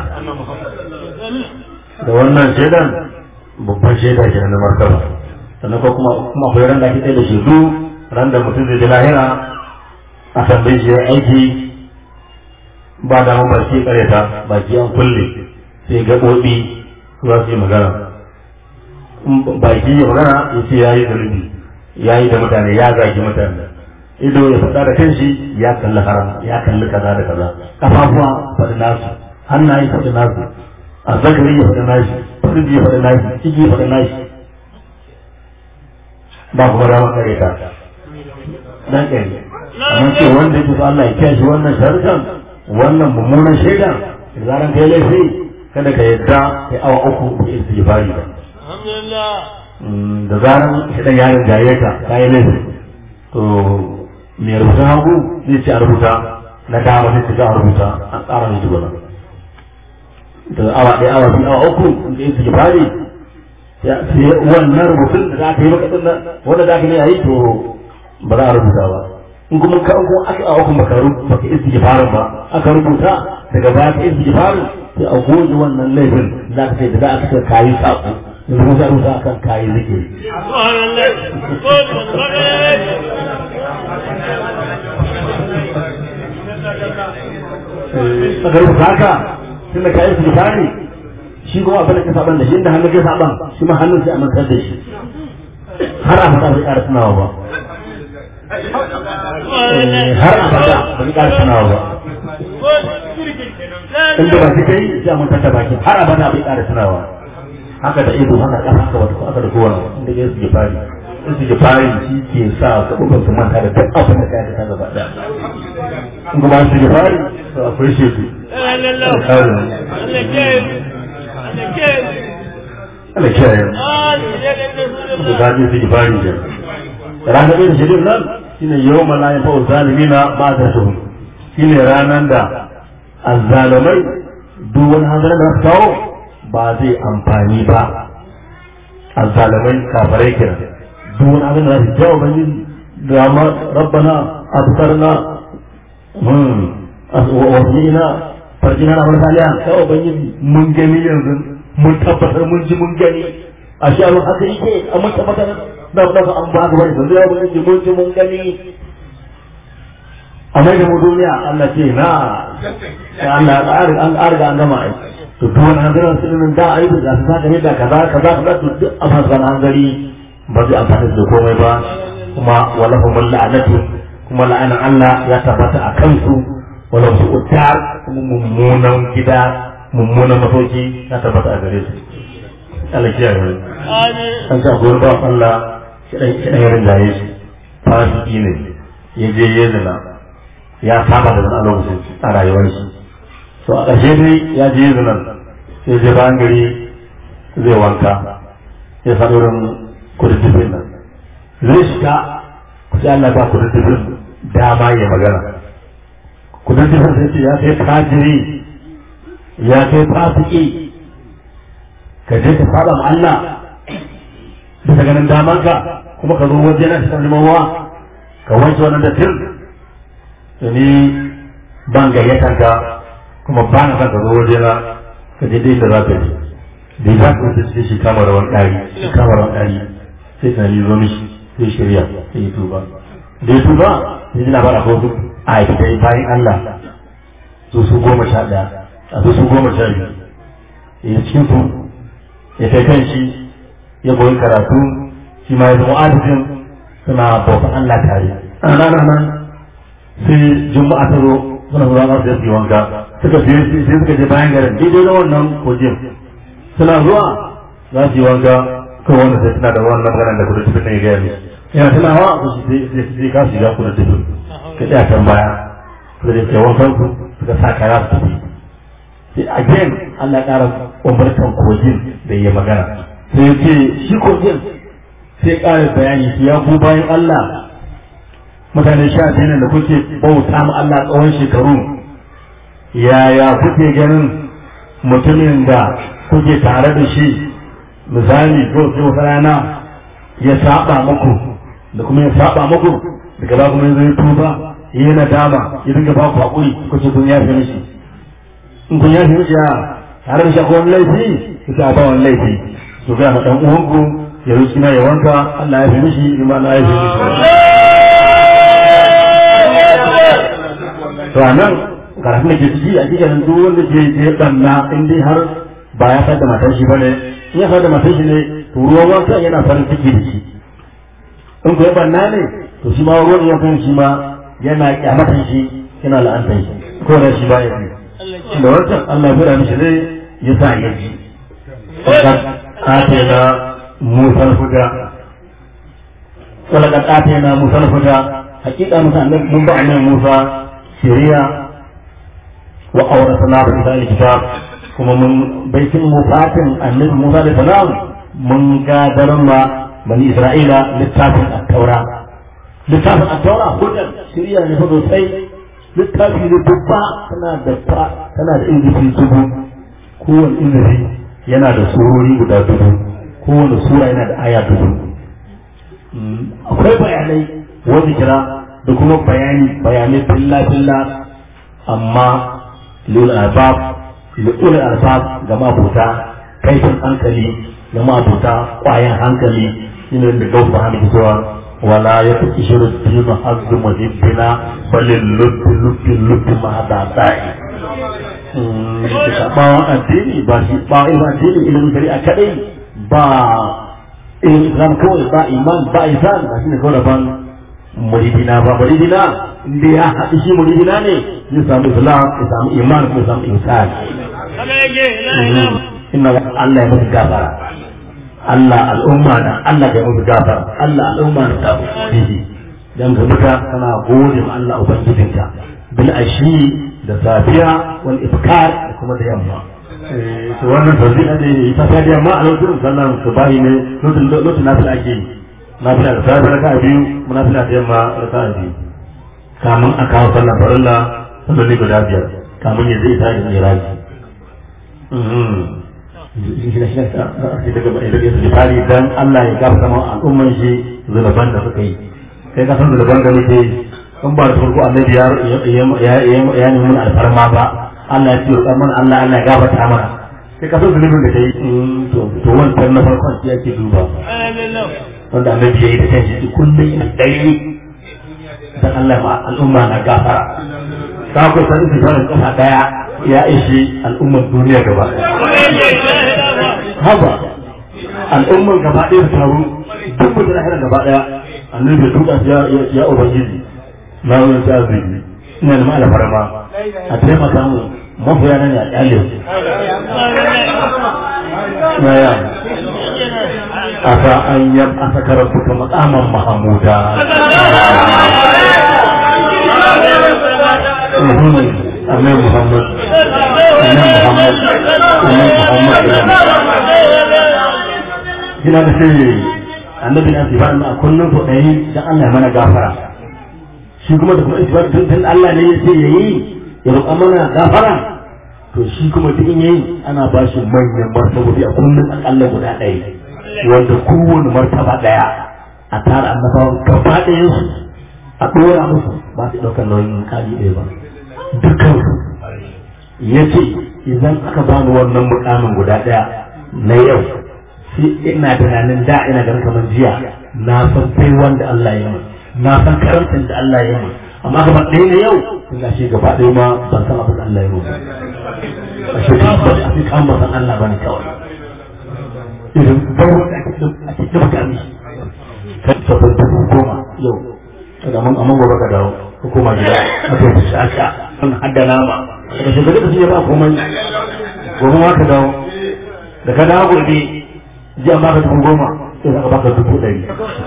[SPEAKER 3] da wannan shaidan babban shaida ke na martaba sannan ko kuma kuma akwai ran da ake tsaye da shaidu ran da mutum zai ji lahira a tambayi shi aiki ba da mu baki kareta baki an kulle sai gaɓoɓi za su yi magana baki ya magana ya ce ya yi zunubi ya yi da mutane ya zagi mutane ido ya faɗa da kanshi ya kalli haram ya kalli kaza da kaza kafafuwa faɗi nasu hannaye faɗi nasu a zakari ya faɗi nashi farji ya faɗi nashi ciki ya faɗi nashi ba kuma dama kare ta dan kare amma ce wanda yake so Allah ya kiyaye wannan sharuɗan wannan mummunan shaidan da zaran kai laifi kada ka yadda kai awa uku da istighfari ba da zaran shaidan ya rinjaye ka kai laifi to mai rubutun hagu zai ce a rubuta na dama zai ce a rubuta an tsara mai jigona da awa ɗaya awa biyu awa uku da istighfari sai wannan rubutun da za ka yi maka din nan wanda za ka yi yayi to ba za a rubuta ba in kuma ka ko aka a hukun baka rubuta baka istighfarin ba aka rubuta daga baya ka istighfarin sai a goge wannan laifin za ka ce da za ka kayi sako yanzu kuma za a rubuta akan kayi zikiri aka rubuta haka tun da kayi istighfari shi kuma abin da ka saban da shi inda hannun ka saban shi ma hannun sai a mantar da shi har a fata bai ƙara tunawa ba har a fata ba zai ƙara tunawa ba inda ba su kai sai a mantar da baki har a fata bai ƙara tunawa haka da ido haka ƙasa haka wata haka da kowane inda ya suke fari in suke fari shi ke sa gaɓuɓɓan su manta da duk abin da ka ta gaba ɗaya in kuma su ke fari to akwai shaidu Allah kiyaye da zaɓi su ifari ke ranar ɗin shirin nan shine yau ma ya fa'u zalimina ba da su shine ranar da azzalumai duk wani hanzarin da su kawo ba zai amfani ba azzalumai kafarai kira duk wani abin da za su jawo bani da ma rabbana absarna wasina farjina na farfaliya ya ubangiji mun gani yanzu mun tabbatar mun ji mun gani a shi abin haka yake a mun tabbatar da da an ba ga wani yanzu ya ubangiji mun ji mun gani a mai da mu duniya Allah ce na ya Allah an arga an gama ai to duk wani hanzarin sunan da ai da su saka ne da kaza kaza kaza to duk a fasan hanzari ba zai amfani da komai ba kuma walahumul la'natu kuma la'anan Allah ya tabbata a kansu walau su utar kuma mummunan gida mummunan masauki ya tabbata a gare su Allah kiyaye mu an sa gurin ba Allah kidan kidan yarin da yake fasiki ne ya je ya zina ya saba da zina lokacin a rayuwar shi to a ƙarshe dai ya je zina sai je bayan gari zai wanka ya sa irin kududdufin nan zai shiga sai Allah ba kududdufin dama ya magana kududdufin sai ce ya kai kajiri ya kai fasiki ka je ka saba ma Allah bisa ganin daman ka kuma ka zo waje na shi neman wa ka wanke wannan dattin to ni ban gayyatar ka kuma ba na son ka zo waje na ka je dai da za ka je da za ka wuce sai shi kama rawan ɗari shi kama rawan ɗari sai tunani zo mishi sai shirya sai ya tuba da ya tuba sai ji labar akwai wasu a aikata bayan Allah su su goma sha ɗaya a su su goma sha biyu ya cikin su ya kai kan shi ya koyi karatu shi ma ya zama adadin suna bauta Allah tare a rana nan sai juma'a ta zo suna zuwa za su yi wanka suka je sai suka je bayan garin daidai na wannan kogin suna zuwa za su yi wanka kan wanda sai suna da wannan maganar da kudu tufin ya gaya ne yana tunawa ko shi sai ka shiga kudu tufin ka tsaya can baya suka je kai wankan ku suka sa kaya su tafi sai again Allah ya ƙara umartan kogin da ya magana sai ya ce shi kogin sai ƙara bayani su ya ku bayan Allah mutane sha biyu da kuke bauta ma Allah tsawon shekaru yaya kuke ganin mutumin da kuke tare da shi misali ko sai wata rana ya saba muku da kuma ya saba muku daga ba kuma ya tuba ya yi nadama ya dinga ba ku haƙuri kuce kun yafe mishi in kun yafe mishi ya tare da shi akwai wani laifi ku sa ba wani laifi su ga ɗan uwanku ya ruci na ya wanka Allah ya fi mishi ima na ya fi mishi to anan karatu da ke ciki a cikin duk wanda ke je banna in dai har ba ya fada matar shi bane in ya fada matar shi ne to ruwan wanka yana farin ciki da shi in ko ya banna ne to shi ma ruwan wankan shi ma yana kyamatan shi yana la'antar shi ko da shi ba ya fi da wancan Allah ya fada mishi ne ya sa ya ji آتينا موسى الهدى ولقد آتينا موسى الهدى حقيقة موسى من بعد موسى سوريا وأورثنا بني الكتاب كما من بيت مفاتن النبي موسى عليه السلام من قادر ما بني إسرائيل للتافن التوراة للتافن التوراة هدى سوريا نفضل سي littafi ne babba tana da tana da ingifi dubu kowane ingifi yana da surori guda dubu kowane sura yana da aya dubu akwai bayanai wanda kira da kuma bayani bayanai filla filla amma lul albab lul albab ga mabuta kaifin hankali ga mabuta kwayan hankali shine da gausa hannu cewa wala ya fi shiru dinu hazzu muhibbina balin lubbi lubbi lubbi ma da sa'i bawan addini ba shi ba ilimin addini ilimin shari'a kadai ba ilimin islam kawai ba iman ba isan ba shi ne kawai daban muridina ba muridina inda ya haɗu shi muridina ne ya samu islam ya samu iman kuma ya samu insan inna Allah ya musu gafara Allah al'umma da Allah ya musu gafara Allah al'umma da ta bihi dan ga muka kana gode ma Allah ubangijinka bil ashi da safiya wal ifkar da kuma da yamma to wannan tawzi'a ne ita ta da yamma a lokacin sallan subahi ne lokacin lokacin nafila ake yi nafila da safiya raka'a biyu munafila da yamma raka'a biyu kamun a kawo sallan farilla salloli guda biyar kamun ya zai tashi miraji misali dan Allah ya gafa sama al'umman shi zunuban da suka yi kai ka san zunuban da muke in ba da farko annabi ya ya nemi mun alfarma ba Allah ya ce roƙar mana Allah Allah ya gafarta mana sai ka san zunubin da kai to to wannan na farkon shi yake duba wanda annabi ya yi da kanshi kullum ina dai dan Allah ma al'umma na gafara ka ku san su fara kafa daya ya ishi al'ummar duniya gaba haba al'ummar gaba ɗaya su taru duk mutum na gaba ɗaya annabi ya duka ya ya ubangiji na wani ta zubi ina da ma'ala farma a taimaka mu mafiya nan ya kyale na ya asa an yi asa karatu ka makaman mahamuda Amin Muhammad Amin Muhammad Amin Muhammad Gina da sai annabi na sifar a kullum so ɗaya dan Allah ya mana gafara shi kuma da kuma isbar tun tun Allah ne ya ce yayi ya roƙa mana gafara to shi kuma duk in yayi ana ba shi manyan martabobi a kullum akalla guda ɗaya wanda kowane martaba ɗaya a tara annabawan gaba ɗayan su a ɗora musu ba su ɗaukar nauyin kaji ɗaya ba dukkan su ya ce idan aka bani wannan mukamin guda ɗaya na yau sai ina tunanin da ina ganin kamar jiya na san sai wanda Allah ya yi na san karantin da Allah ya yi amma gaba ɗaya na yau ina shi gaba ɗaya ma ban san abin da Allah ya yi a shi ba a fi kan ba san Allah bane kawai idan bawo da ake ake da mutane kan sabon dubu goma yau kada mun amma gobe ka dawo hukuma gida aka yi shaka an hadda nama daga shekaru da shi ba komai gobe ma ka dawo da ka dawo gobe ji an baka dubu goma sai aka baka dubu ɗari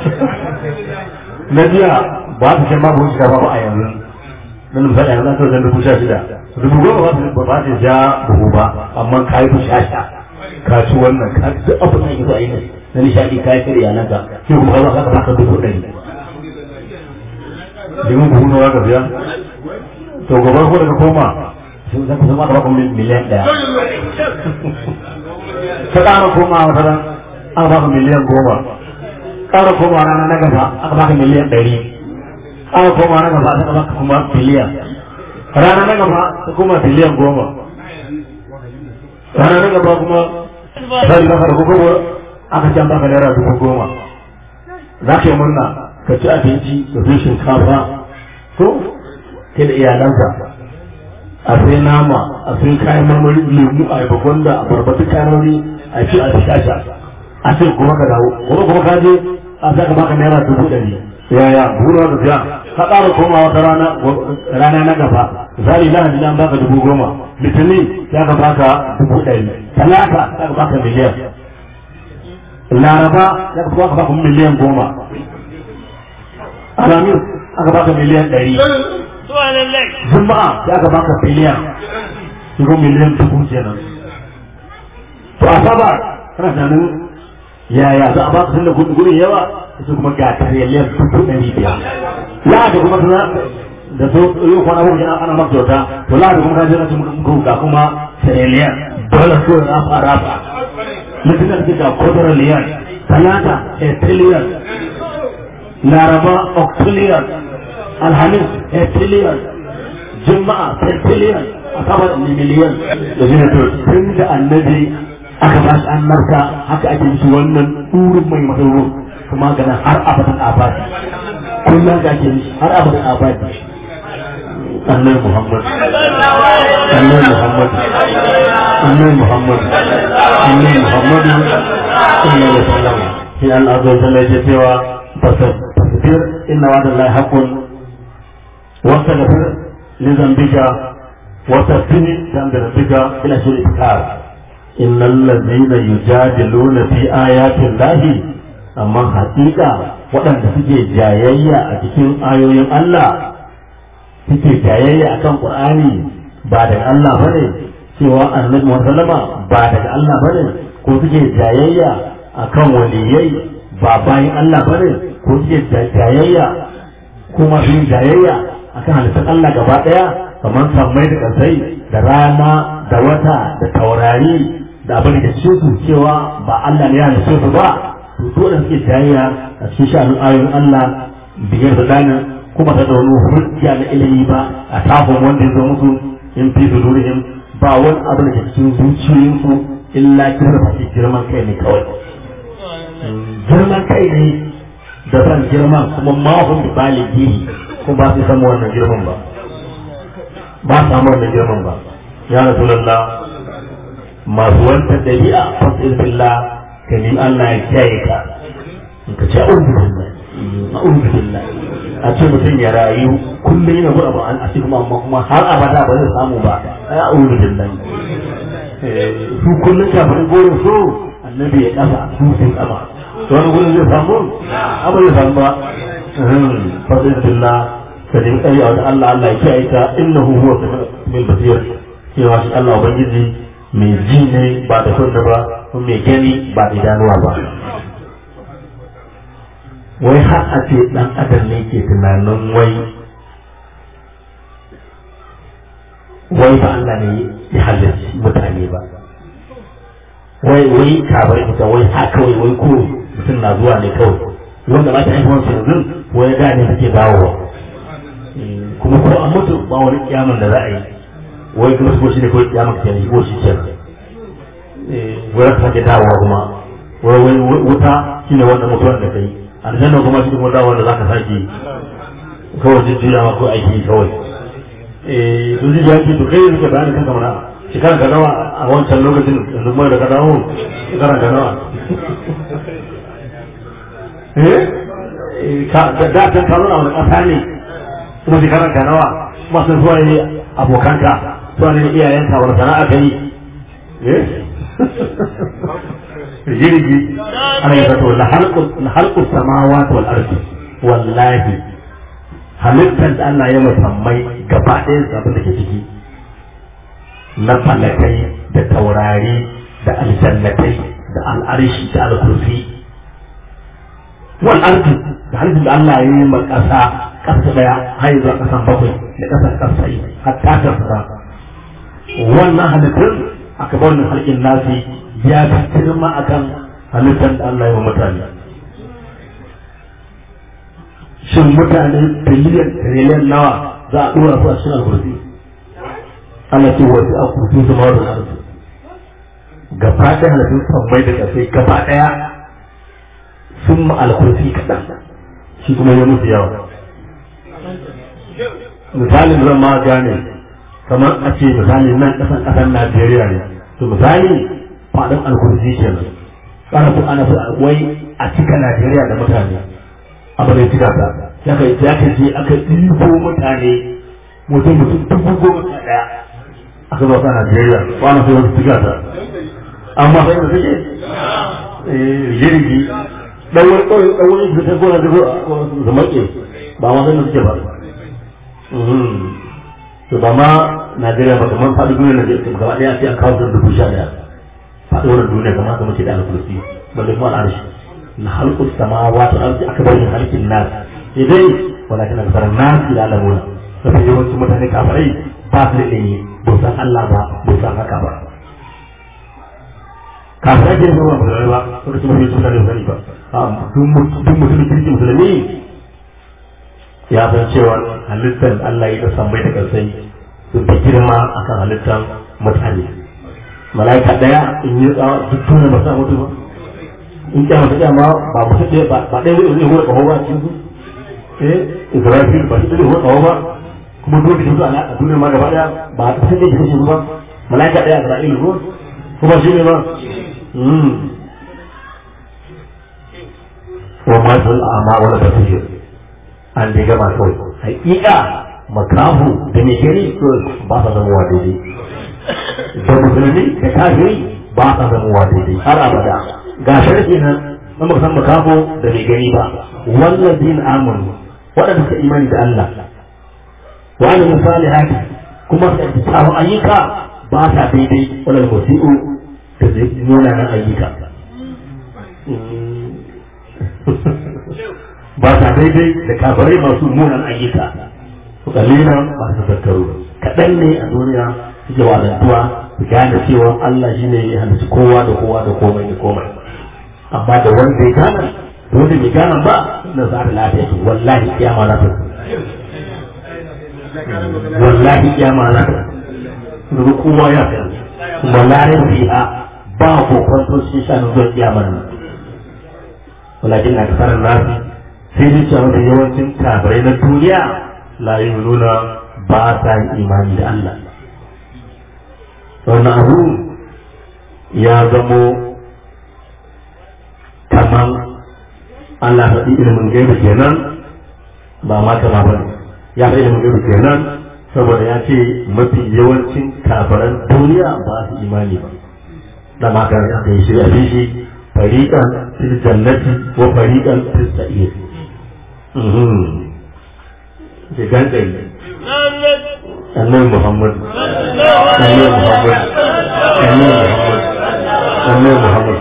[SPEAKER 3] na jiya ba ta ce babu wuce ba a yanzu nan misali yanzu an sauran dubu sha shida dubu goma ba ta ba ta ja buhu ba amma ka yi sha sha ka ci wannan ka duk abu da yake so a yi na nishaɗi ka yi shirya nan ka sai kuma ka ka baka dubu ɗari domin buhu nawa ka biya to gobe ko daga koma sai zan kusa ma ka baka miliyan ɗaya ka ƙara koma wata ran aka baka miliyan goma ƙara koma rana na gaba aka baka miliyan ɗari aka koma na gaba aka baka kuma biliyan rana na gaba ta kuma biliyan goma rana na gaba kuma sai baka da kuma aka can baka naira dubu goma za ka yi murna ka ci abinci da fi shinkafa ko kai da iyalanka a sai nama a sai kayan marmari lemu a yaba gwanda a barbatu kanoni a ci a shasha a ce kuma ka dawo kuma kuma ka je a za ka baka naira dubu ɗari yaya buru da biya ka ƙara koma wata rana rana na gaba zali lahadi nan baka dubu goma litinin ya ka baka dubu ɗari talata ya ka baka miliyan laraba ya ka baka baka miliyan goma alamis aka baka miliyan ɗari juma'a ya ka baka biliyan shigo miliyan dubu kenan to a saba kana tunanin yaya za a baka tunda gudun yawa su kuma ga tarayyar dubu ɗari biyar ya da kuma tuna da so yau kwana uku kenan ana maka kyauta to la da kuma ka je na cikin ga kuma tarayyar dole so ya rafa rafa mutum da ga kwadar talata etiliyan laraba octilian alhamis etiliyan juma'a etiliyan asabar miliyan da jina to tun da annabi aka ba shi annarka haka ake mishi wannan ɗurin mai masauro kuma gana har abadan abadi kullum da ake mishi har abadan abadi annabi muhammad annabi muhammad annabi muhammad annabi muhammad sallallahu alaihi wasallam sai Allah azza wa jalla ya cewa fasbir inna wa'da Allah haqqun واستغفر لذنبك وتبتني ذنب ربك الى سوء الافكار ان الذين يجادلون في ايات الله amma hakika waɗanda suke jayayya a cikin ayoyin Allah suke jayayya a kan Qur'ani ba daga Allah bane cewa annabi Muhammad ba daga Allah bane ko suke jayayya a kan waliyai ba bayan Allah bane ko suke jayayya kuma sun jayayya akan halittar Allah gaba ɗaya kamar sammai da ƙasai da rana da wata da taurari da abin da cikin su cewa ba Allah ne ya halitta su ba to dole suke jayayya a cikin sha'anin ayoyin Allah biyar da dana kuma ta da wani hujja na ilimi ba a tafin wanda ya zo musu in fi sudurihim ba wani abin da cikin zuciyoyinsu illa girma ce girman kai ne kawai girman kai ne da san girman kuma mahun da baligi ko ba su samu wannan girman ba ba su samu wannan girman ba ya rasulullah masu wanta dabi'a fasir billah ka ni Allah ya kiyaye ka in ka ce a'udhu billah a'udhu billah a ce mutum ya rayu kullum yana zuwa ba an a ce kuma amma kuma har abada ba zai samu ba ai a'udhu billah su kullum kafin gurin so annabi ya kafa su sun kafa to wani gurin zai samu abu zai samu ba fasir billah ka nemi tsari a wajen Allah Allah ya kiyaye ka innahu huwa samiul basir cewa shi Allah ubangiji mai ji ne ba da kunna ba kuma mai gani ba da idanuwa ba wai har a ce dan adam ne ke tunanin wai wai ba Allah ne ya halarci mutane ba wai wai kabar ita wai haka wai wai ko mutum na zuwa ne kawai wanda ba ta haihuwar yanzu wai da ne suke dawowa kuma ko an mutu ba wani kiyaman da za a yi wai kuma su shi ne kawai kiyama ke yi ko shi kenan wai ka sake dawowa kuma wai wai wuta shine wanda mutuwar da kai aljanna kuma shi kuma dawowa da zaka sake kawai jujjuyawa ko aiki kawai eh to zai yanki to kai ne ka bayani kanka mana shekaran ka nawa a wancan lokacin yanzu mai da ka dawo shekaran ka nawa eh ka da da kan karo na wani kasa ne kuma shekaran ka nawa kuma sun zuwa ne abokanka zuwa ne iyayenka wani sana'a ka yi eh jirgi ana yi zato la halqu samawati wal ardi wallahi halittar da Allah ya musammai gaba ɗaya abin da ke ciki na falakai da taurari da aljannatai da al'arshi da alkursi wal ardi da halittar da Allah ya yi ma ƙasa ƙasa ɗaya har zuwa ƙasan bakwai da ƙasar ƙasai hatta ta fara wannan halittar aka bar wannan halƙin nasi ya fi girma akan halittar da Allah ya wa mutane shin mutane biliyan triliyan nawa za a dora su a cikin alkursi ana ce wasu a kursi su ma da arzu gaba ɗaya halittun sammai da ƙasai gaba ɗaya sun ma alkursi kaɗan shi kuma ya musu yawa misalin zan ma gane kamar a ce misali nan ƙasan ƙasar najeriya ne to misali faɗin alkursi kenan ana so ana so wai a cika najeriya da mutane abin da cika ta ya kai ya kai je aka ɗibo mutane mutum mutum dubu goma sha ɗaya aka zo ta Najeriya ba na so su cika ta amma sai da suke jirgi dan wani kawai dan wani da ta gona da da make ba ma sai da suke ba to ba ma Najeriya ba kamar faɗi duniya Najeriya gaba ɗaya sai an kawo da dubu sha ɗaya faɗi wannan duniya kamar kamar ce da alkursi balle kuma al'arshi na halkus samawati arzi aka bari halkin nas idai walakin akthar nas la ya'lamuna sai yawancin mutane kafirai ba su da ilimi ba san Allah ba ba san haka ba kafirai ke zuwa ba ba sai su mutu da sani ba duk mutum kirki musulmi ya san cewa halittar Allah ya san bai da kansai sun fi girma akan halittar mutane mala'ika daya in yi tsawa duk tuna ba sa mutu ba in kyamar ta kyama ba mutum ɗaya ba ba ɗaya zai hura ƙaho ba cikin su eh israfil ba shi ɗaya hura ƙaho ba kuma dole shi zuwa a duniya ma gaba ɗaya ba a ƙasar da shi kashe ba mala'ika ɗaya isra'il ko kuma shi ne ba wa ma sun amma wani ba su an dai gama kawai haƙiƙa makahu da mai gani ba sa zama wa daidai da musulmi da kafiri ba sa zama wa daidai har abada ga sharhi nan na baka san makafo da bai gani ba wallazin amanu waɗanda suka imani da Allah wa amilu salihati kuma suka yi tsawon ayyuka ba sa daidai wannan musi'u da zai nuna nan ayyuka ba sa daidai da kafirai masu munan ayyuka su kalilan ba su tattaro kaɗan ne a duniya suke wadantuwa su gane cewa Allah shi ne ya halitta kowa da kowa da komai da komai amma da wanda ya gane da wanda bai gane ba na za ta lafiya ce wallahi kiyama na ta wallahi kiyama na ta daga kowa ya fi kuma larin fiha ba ko kwanto shi shanin zuwa kiyama nan walakin na kasarar nasu sai dai cewa da yawancin kafirai na duniya la nuna ba sa yin imani da Allah wannan abu ya zamo kaman Allah faɗi ilimin gaibu kenan ba ma kama ba ya faɗi ilimin gaibu kenan saboda ya ce mafi yawancin kafiran duniya ba su imani ba da ma ka aka yi shi a shi fariqan fil jannati wa fariqan fis sa'ir ke gangare annabi muhammad annabi muhammad annabi muhammad annabi muhammad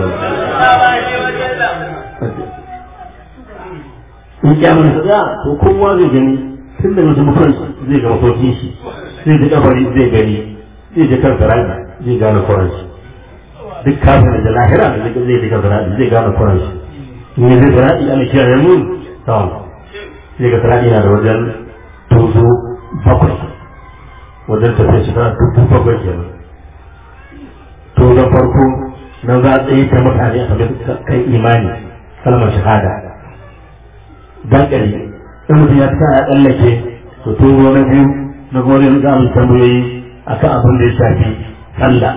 [SPEAKER 3] in kyamar sa ya to kowa zai gani tun da mutum mutum zai ga mafarkin shi zai ji kabari zai gani zai ji kan sarari zai gane kwaran shi duk kafin da lahira da zai ji kan sarari zai gane kwaran shi in yi zai sarari ana kiyaye mun tawon zai ga sarari na da wajen tozo bakwai wajen tafiya shekara dubu bakwai kenan to na farko na za a tsaye ta mutane a kan kai imani kalmar shahada dan ƙari in mutum ya tsaya ya tsallake to turo na biyu na gode za mu tambayoyi akan abin da ya shafi sallah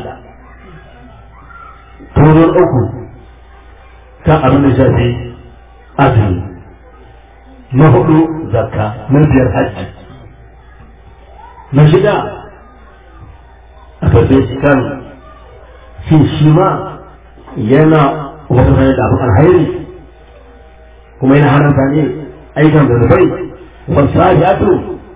[SPEAKER 3] turo uku kan abin da ya shafi azumi na hudu zakka na biyar hajji na shida a karfe shi kan shi shi ma yana wata hanyar da abin alhairi kuma yana haramta ne aikan zanubai wasu sa'adu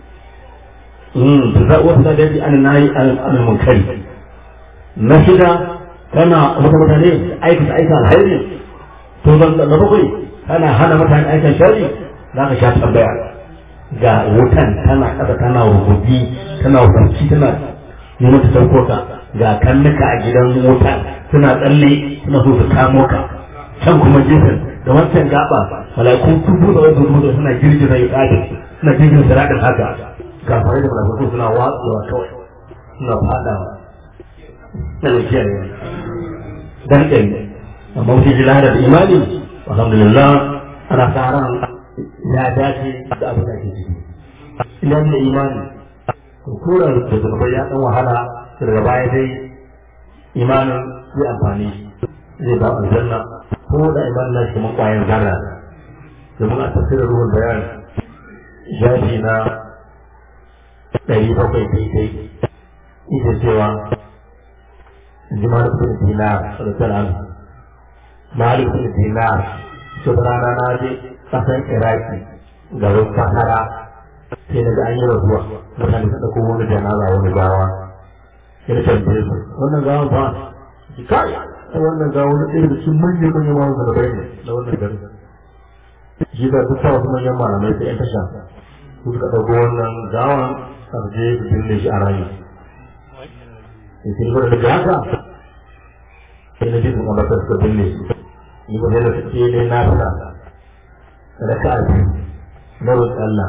[SPEAKER 3] wasu da daji an nayi an munkari na shida kana wata mutane aikata aikan alhairi to zan da bakwai kana hana mutane aikan shari za ka sha tambaya ga wutan tana ƙasa tana rububi tana wutarci tana neman ta sauko ka ga kannuka a gidan wuta suna tsalle suna so su kamo ka can kuma gefen da wancan gaba malakun tubu da wasu dubu suna girgiza ya ƙaɗe suna girgiza siraɗin haka ga fare da malakun suna watsuwa kawai suna faɗawa na da kiyaye dan ɗari amma mutum ji lahar da imani alhamdulillah ana sa ran ya dace da abin da ake ciki idan da imani to kura da zunubai ya dan wahala daga baya dai imanin zai amfani zai ba aljanna ko da imanin na shi mun kwayan zarra domin a tafsirin ruwan bayan shafi na ɗari bakwai daidai ita cewa jimar bin dinar da tsaran malik bin dinar su rana na je kasan iraki garin sahara sai daga an yi rasuwa mutane suka ko wani janaza wani gawa sai da tambaye su wannan gawa ba ki kai ai wannan gawa wani ɗaya da cikin manyan manyan mawa da bai ne da wannan gari shi da duk sa wasu manyan malamai sai yan tasha su suka ɗauko wannan gawa a je su binne shi a rami sai sai da daga haka sai na ji su kamar suka binne shi ni ba sai da suke ne na fita raka'a biyu na roƙi Allah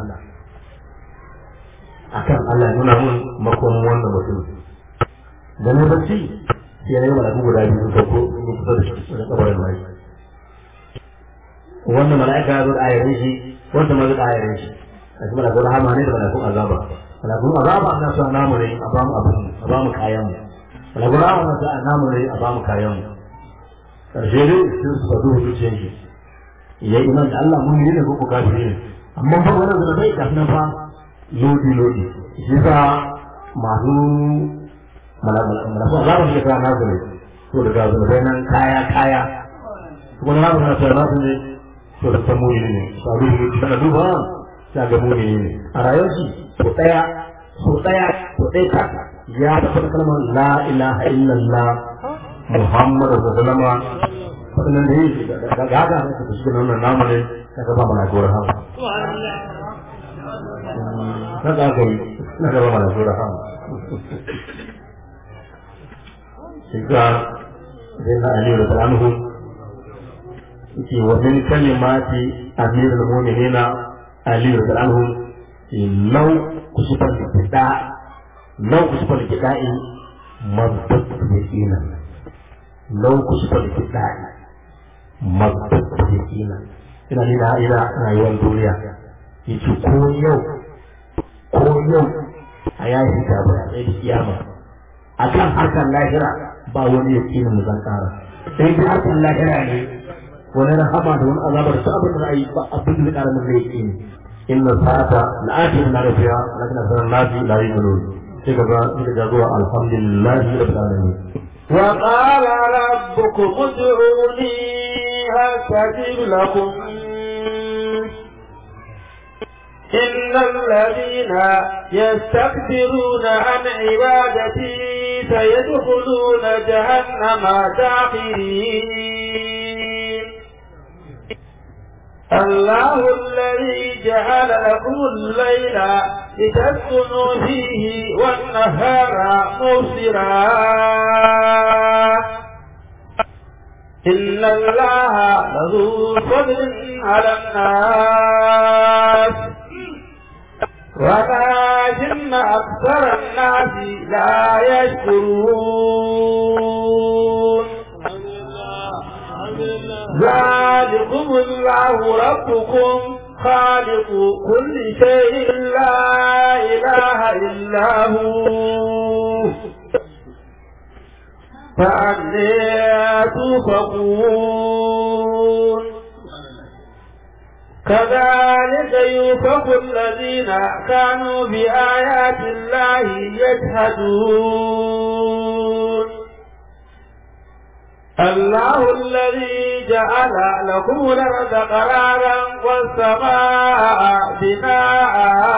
[SPEAKER 3] akan Allah ya nuna mun makonin wannan mutum da na bacci sai na yi malaku guda biyu sun sauko sun yi kusa da shi wajen kabarin mai wannan mala'ika ya zo da ayarin shi wanda ma zo da ayarin shi a cikin malakun rahama ne da malakun azaba malakun azaba na sa namu ne a bamu abin a bamu kayan mu malakun rahama na sa namu ne a bamu kayan mu karshe dai sun su faɗo zuciyar shi ya yi iman da Allah mun yi ne ko kafiri ne amma fa wannan da bai kafin nan fa lodi lodi shi sa masu malaku za mu shiga na su ne to daga zunubai nan kaya kaya kuma na na tsaya na su ne to da san muni ne sabu ne kana duba ta ga muni ne a rayuwar shi to daya so daya to dai ka ya tafi kalmar la ilaha illallah muhammadu sallallahu alaihi wasallam waɗannan da yi daga haka ne su shi nan namu ne ka ga ba mana gora ha na ga ga na ga ba mana gora ha shiga sai na ali da anhu yake wa min kalimati amir al-mu'minin ali da anhu law kusifa al-bida law kusifa al-bida'i mabdat yakina law kusifa al-bida'i mabdat yakina ina ina ina rayuwar duniya yace ko yau ko yau a yayi da ba sai da kiyama akan harkar lahira ba wani yakinin da zan kara sai dai harkar lahira ne wani rahama da wani azabar ta abin da yi ba abin da zai kara min yakini inna sa'ata la'atin na rafiya lakin asarar nafi la yu'minun sai kaga sai kaga zuwa alhamdulillahi rabbil alamin
[SPEAKER 2] وقال ربكم ادعوني أستجب لكم إن الذين يستكبرون عن عبادتي سيدخلون جهنم داخرين الله الذي جعل لكم الليل لتسكنوا فيه والنهار مبصرا إن الله لذو فضل على الناس ولكن أكثر الناس لا يشكرون ذلكم الله ربكم خالق كل شيء لا إله إلا هو فأنا توفقون كذلك يوفق الذين كانوا بآيات الله يجحدون الله الذي جعل لكم الأرض قرارا والسماء بناء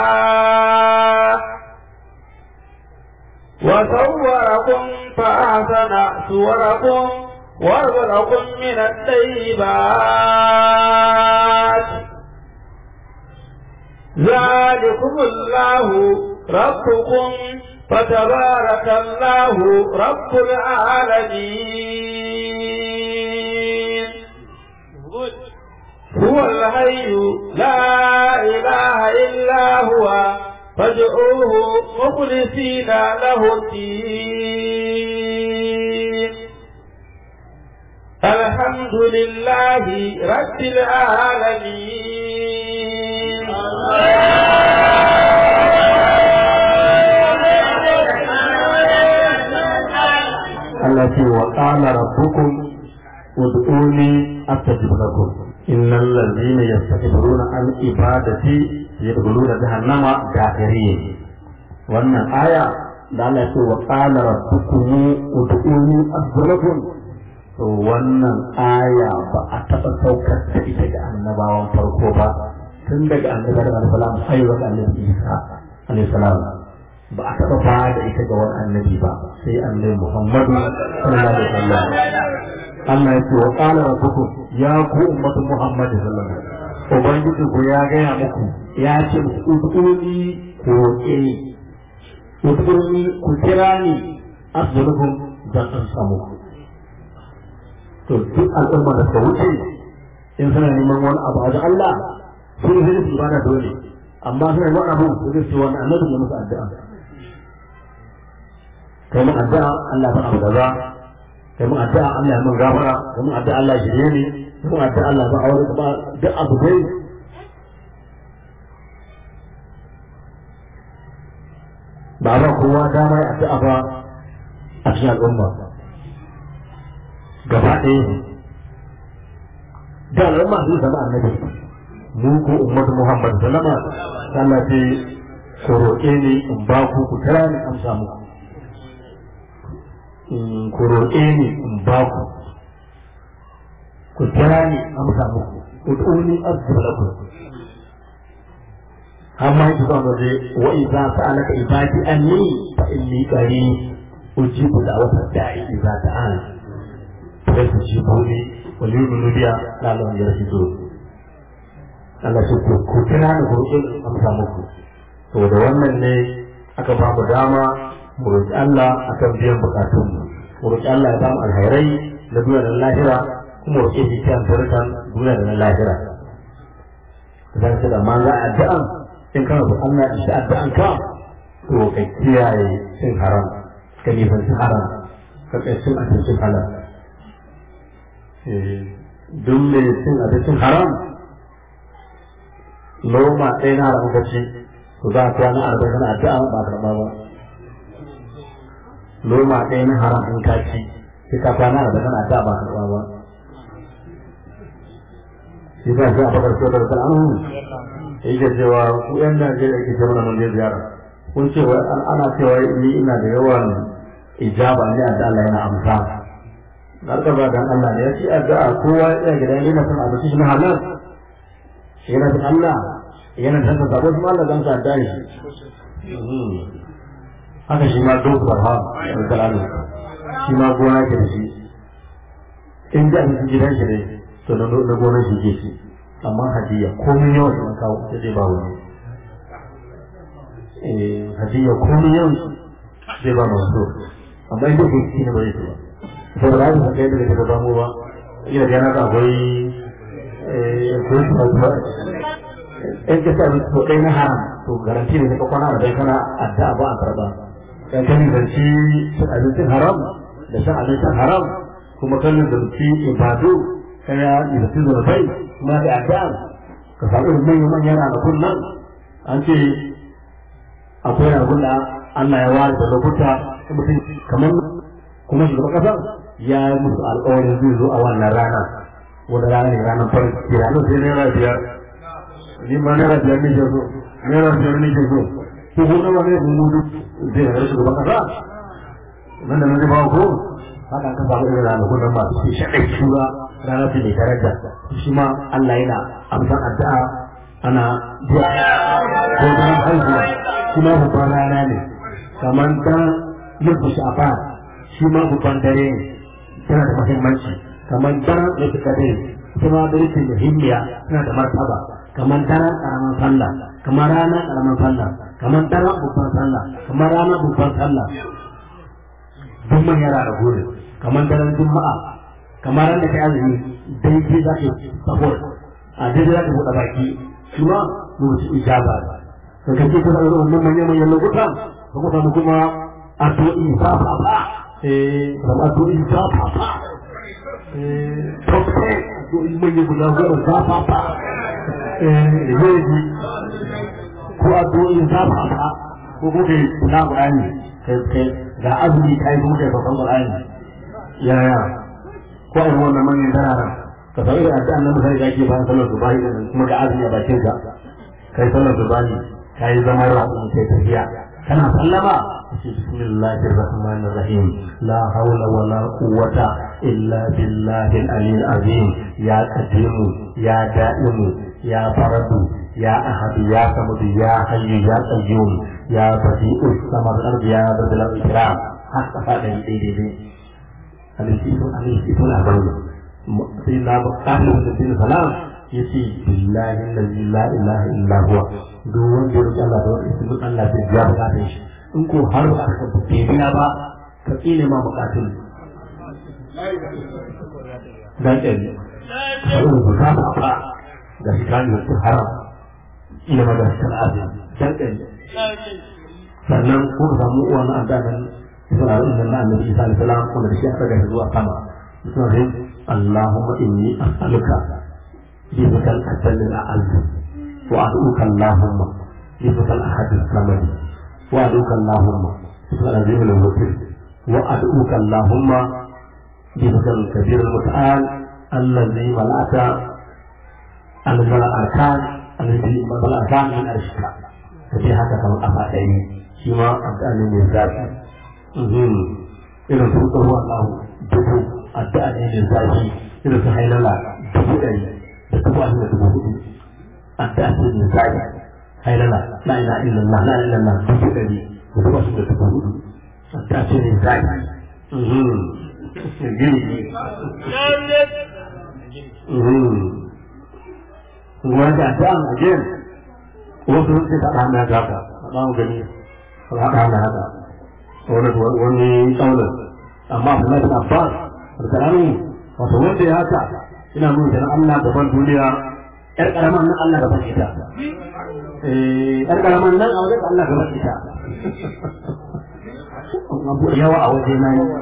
[SPEAKER 2] وصوركم فأحسن صوركم ورزقكم من الطيبات ذلكم الله ربكم فتبارك الله رب العالمين هو الحي لا إله إلا هو فادعوه مخلصين له الدين الحمد لله رب العالمين
[SPEAKER 3] Allah ce wa qala rabbukum ud'uni astajib lakum innal ladzina yastakbiruna an ibadati yadkhuluna jahannama dakhirin wannan aya da Allah ce wa qala rabbukum ud'uni astajib lakum to wannan aya ba a taɓa saukar da ita ga annabawan farko ba tun daga annabar al-salam sai wa annabi Isa alayhi salam ba a taɓa ba da ita ga wani annabi ba sai annabi Muhammadu sallallahu alaihi wasallam Allah ya ce wa qala rabbukum ya ku ummatu Muhammad sallallahu alaihi wasallam ubangiji ku ya gaya muku ya ce ud'uni ku roƙe ni ud'uni ku kira ni asjudukum dan an samu to duk al'umma da ta wuce in suna neman wani abu a Allah sun zai su bada dole amma suna wani abu su zai su wani annabi ya musu addu'a kai mun addu'a Allah ba abu kaza kai mun addu'a Allah ya mun gafara kai mun addu'a Allah ya shirye ni kai mun addu'a Allah ba aure ba duk abu dai ba ba kowa dama ya addu'a ba a cikin al'umma gaba ɗaya da al'umma sun zama annabi mu ko ummatu Muhammad sallama Allah ce ku roƙe ni in ba ku ku kira ni amsa muku ku roƙe ni in ba ku ku kira ni amsa muku ku tuni azzu lakum amma yake zuwa waje wa idza sa'alaka ibadi anni fa inni qarib ujibu da'wata da'i idza ta'ala fa tujibu wal yu'minu biya la'allahum yarshudun Allah ce ku ku kira ni ku roƙe ni amsa muku to da wannan ne aka ba mu dama mu roƙi Allah akan biyan bukatun mu mu roƙi Allah ya ba mu alhairai na duniya da lahira kuma roƙe shi kan tarkan duniya da na lahira zan ce da ma za a addu'an in kana so Allah ya shi addu'an ka to ka kiyaye cin haram ka nisanci haram ka kai cin abincin halal duk mai cin abincin haram noma ɗaya na haram kaci to za a kwana arba'in na addu'a ba karɓa ba noma ɗaya na haram in ka ci sai ka kwana arba'in na addu'a ba karɓa ba shi ba shi a bakar so da rukun an yake cewa ku yan Najeriya ke ce mana mun je ziyara kun ce wai ana cewa ni ina da yawan ijaba ne da Allah yana amsa garka ba dan Allah ne ya ce addu'a kowa ya tsaya gidan yana son abu shi na halal yana da Allah yana da ta sabo kuma Allah zan sa da shi haka shi ma duk barha da kalamu shi ma gona ke da shi in da shi gidan shi dai to na na gona shi ke shi amma hadiya komai yawan sun kawo sai dai ba wani eh hadiya komai yawan sai ba masu amma inda ke shi ne ba zai ba saboda haka kai da daga samu ba ina da yana da akwai ko su ba ba in ka sa to ɗaya na haram to garanti ne ka kwana da kana addu'a ba a karɓa in ka nisanci cin abincin haram da shan abincin haram kuma kan nisanci ibadu kan ya nisanci zurfai kuma da addu'a ka samu irin manyan manyan ranakun nan an ce akwai ranakun da Allah ya ware da lokuta mutum kamar kuma shugaban kasar ya yi musu alƙawarin zai zo a wannan rana wanda rana ne ranar farin ciki ranar sai naira biyar ni ma naira biyar ne ke so naira biyar ne ke so ko ko nawa ne mun gudu zai ga shugaban kasa nan da nan zai ba ko haka ka samu irin ranakun nan masu shi shaɗai shura rana ce mai daraja shi ma Allah yana amsan addu'a ana zuwa ko daren haihuwa shi ma babban rana ne kamar dan yin sha'ban shi ma babban dare ne tana da muhimmanci kamar daren da suka dare kuma da yake muhimmiya tana da martaba kamar daren karaman sallah kamar ranar karaman sallah kamar daren babban sallah kamar ranar babban sallah duk manyan rana gore kamar daren juma'a kamar ran da kai azumi daidai za ka sahur a daidai za ka buɗe baki shi ma lokaci ijaba da kake kuma irin wannan manyan manyan lokutan ka kuma kuma addu'o'i ba ba ba eh da addu'o'i ba ba ba eh tofe addu'o'i manyan guda goma ba ba ba eh yaji ko addu'o'i ba ba ba ko ko kai na Qur'ani kai kai ga azumi kai kuma kai babban Qur'ani ya ya ko a wannan manyan dararen ka san irin addu'an nan sai da ake bayan sallar subahi kuma ga azumi a bakin ka kai sallar subahi kai zama rabu kai tafiya kana sallama bismillahir rahmanir rahim la hawla wala quwwata illa billahi al-aliyyil azim ya qadimu ya da'imu ya faradu ya ahad ya samad ya hayyu ya qayyum ya badi'u samad al-ardi ya dhul ikram haka fada daidai dai alaihi alaihi alaihi sai na bukatar da bin salam ya ce billahi allazi la ilaha illa huwa duk wanda ya roki Allah da wani ismin Allah zai biya bukatun shi in ko har ba ka bai biya ba ka tsine ma bukatun dan ɗan har ba ka ba ba da shi kan yi su haram ina ma da shi kan azumi dan ɗan sannan ko ka samu uwa na adanan isra'il nan na annabi isa alaihi salam wanda da shi aka ga zuwa sama suna اللهم إني أسألك بك الأسل الأعز وأدعوك اللهم بك الأحد الصمد وأدعوك اللهم بك العظيم الوكيل وأدعوك اللهم بك الكبير المتعال الذي ملأت الملأكان الذي ملأكان من أرشك ففي هذا كما أفعل شما أبدأني من ذاتي إذا سوء الله dubu addu'a ne mai zafi irin su hailala dubu ɗari da dubu ashirin da dubu hudu addu'a ce mai zafi hailala la ila illallah la ila illallah dubu ɗari da dubu ashirin da dubu hudu addu'a ce mai zafi gini kuma da addu'a a gen wasu sun ce ta ɗana ya gaba a ɗan gani a ɗana haka wani tsaunin amma Abdullahi bin Abbas alƙalami wato wanda ya haka ina nuna da Allah gaban duniya ƴar ƙaraman nan Allah gaban ita ƴar ƙaraman nan a wajen Allah gaban ita abu yawa a waje na yi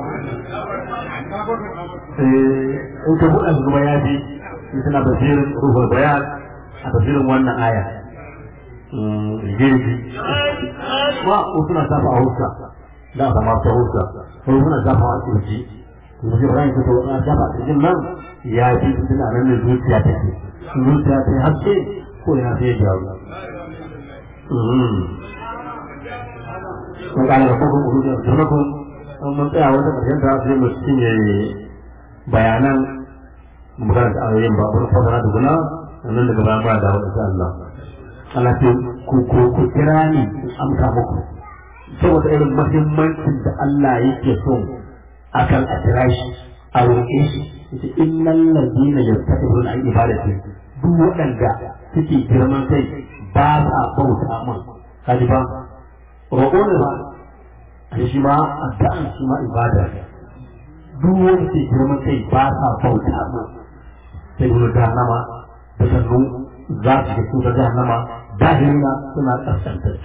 [SPEAKER 3] in ka buɗe su kuma ya fi suna basirin ruhul bayan a basirin wannan aya jirgi ma suna safa a huska da aka ma ta huska ko suna zafa a kirji kuma shi ran ta wani zafa a cikin nan ya fi suna nan da zuciya ta ke zuciya ta haske ko ya sai jawo kun kana da kuma kuma da kuma kun an mun tsaya wata karshen ta sai mu cinye bayanan mu karanta ayoyin ba kun fasara da guna nan daga bayan ba da wa insha Allah Allah ce ku ku kira ni amsa muku saboda irin mahimmancin da Allah yake so akan a kira shi a roƙe shi yace innal ladina yastaqbiluna an ibadati duk waɗanda suke girman kai ba sa bauta mun kaji ba roƙo ne ba a shi ma addu'an shi ma ibada duk wanda ke girman kai ba sa bauta mun sai gudu da nama da sannu za su ga kusa jahannama dahirina suna kaskantattu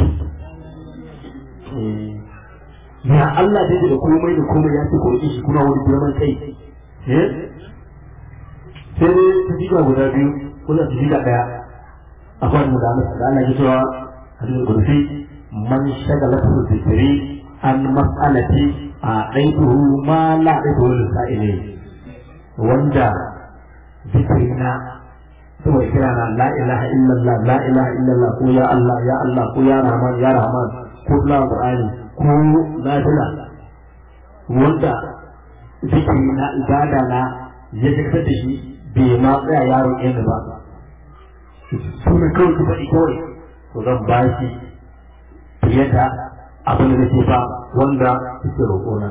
[SPEAKER 3] ya Allah da da komai da komai ya ce kurki shi kuna wani girman kai eh sai dai su jiga guda biyu ko da su jiga daya akwai mu da Allah da Allah ya cewa hadisin kursi man shagala su zikiri an mas'alati a ɗaiɗuhu ma la ɗaiɗuhu lissa'ile wanda zikirina saboda kira na la ilaha illallah la ilaha illallah ko ya Allah ya Allah ko ya Rahman ya Rahman ko la Qur'ani ko lafiya wanda zikiri na ibada na ya fitar da shi bai ma tsaya yaro ɗaya ba sunan kawai ku faɗi kawai to zan ba shi fiye da abin da nake ba wanda suke roƙona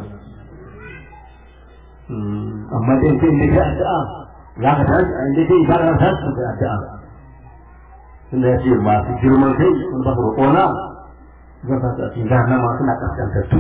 [SPEAKER 3] amma dai kai ne ka addu'a za ka tashi a inda dai ibada ta tashi da addu'a tunda ya ce masu girman kai sun ba su roƙona zan sa su a cikin jahannama suna kaskantattu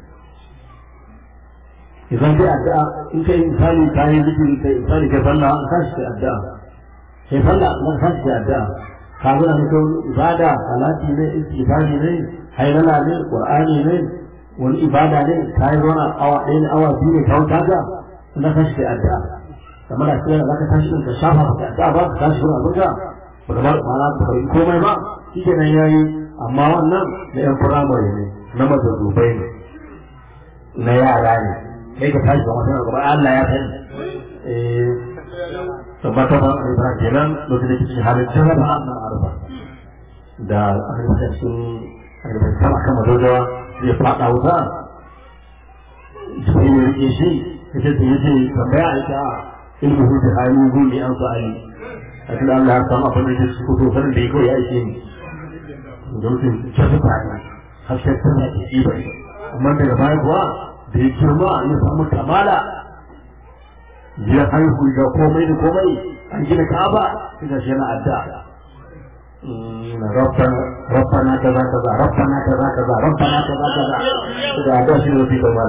[SPEAKER 3] idan dai addu'a in kai misali ka yi zikiri kai misali kai sallah an tashi kai addu'a kai sallah an tashi kai addu'a ka zo da mutum ibada salati ne istighfari ne hayrala ne qur'ani ne wani ibada ne ka yi wani awa ɗaya ne awa biyu ne ka wuta ga na tashi kai addu'a kamar da kira zaka tashi ka shafa ka addu'a ba ka tashi wani abin ba da ba ka yi komai ba shi kenan yayi amma wannan na yan firamare ne na mazazubai ne na yara ne kai ka tashi kamar sanar gaba Allah ya sani eh tabbata ba a ibra kenan lokacin da kike halin jarraba na arba da aka yi cikin arba sama kama dogawa zai fada wuta jibril ya rike shi kace da yace tambaya ita ilmu hu da hali hu ne an fa'ali a cikin Allah ya samu abin da yake su fito sanin da yake ya aike ni domin jazu ba ne hasken tana da shi bai amma daga baya kuwa da ya girma ya samu kamala ya haihu ga komai da komai an gina kaba sai ga shi yana addu'a ربنا ربنا كذا كذا ربنا كذا كذا ربنا كذا كذا إذا هذا شيء في كمال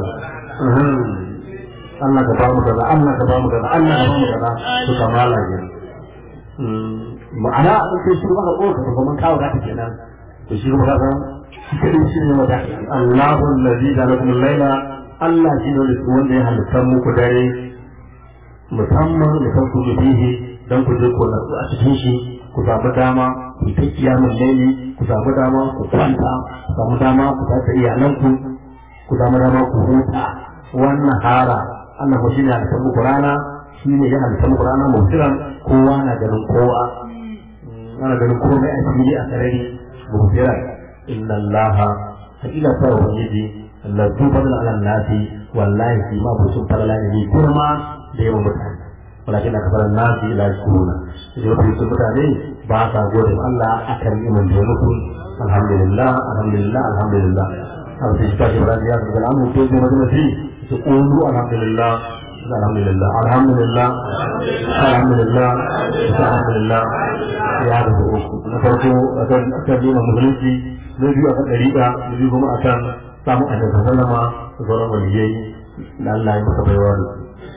[SPEAKER 3] Allah ka ba mu kaza Allah ka ba mu kaza Allah ka ba mu kaza to kamala ne ma'ana in kai shi maka ko ka kuma kawo da kenan to shi kuma kaza shi kadai shi ne wanda Allahu allazi ja'alakum al-laila Allah shi ne wanda ya halitta muku dare musamman da kan ku bihi dan ku je ku nasu a cikin shi ku samu dama ku ta kiyamun laili ku samu dama ku kwanta ku samu dama ku tafi iyalanku ku samu dama ku huta wannan hara Allah ko shine halitta muku rana shine ya halitta muku rana mutiran kowa na ganin kowa ana ganin komai a fili a sarari mutiran inna allaha hakika ta ubangiji Allah zu fadl ala nasi wallahi fi ma busun falala ne kurma da yawan mutane walakin da kafaran nasi la yashkuruna idan wasu sun mutane ba sa gode ma Allah akan iman da muku alhamdulillah alhamdulillah alhamdulillah abu sai shi tashi bara ya ga alamu ko da majalisi su qulu alhamdulillah alhamdulillah alhamdulillah alhamdulillah alhamdulillah ya da uku na farko akan akan dina musulunci na biyu akan dariƙa na biyu kuma akan samu annabi sallama da sauran waliyai da Allah ya masa baiwa da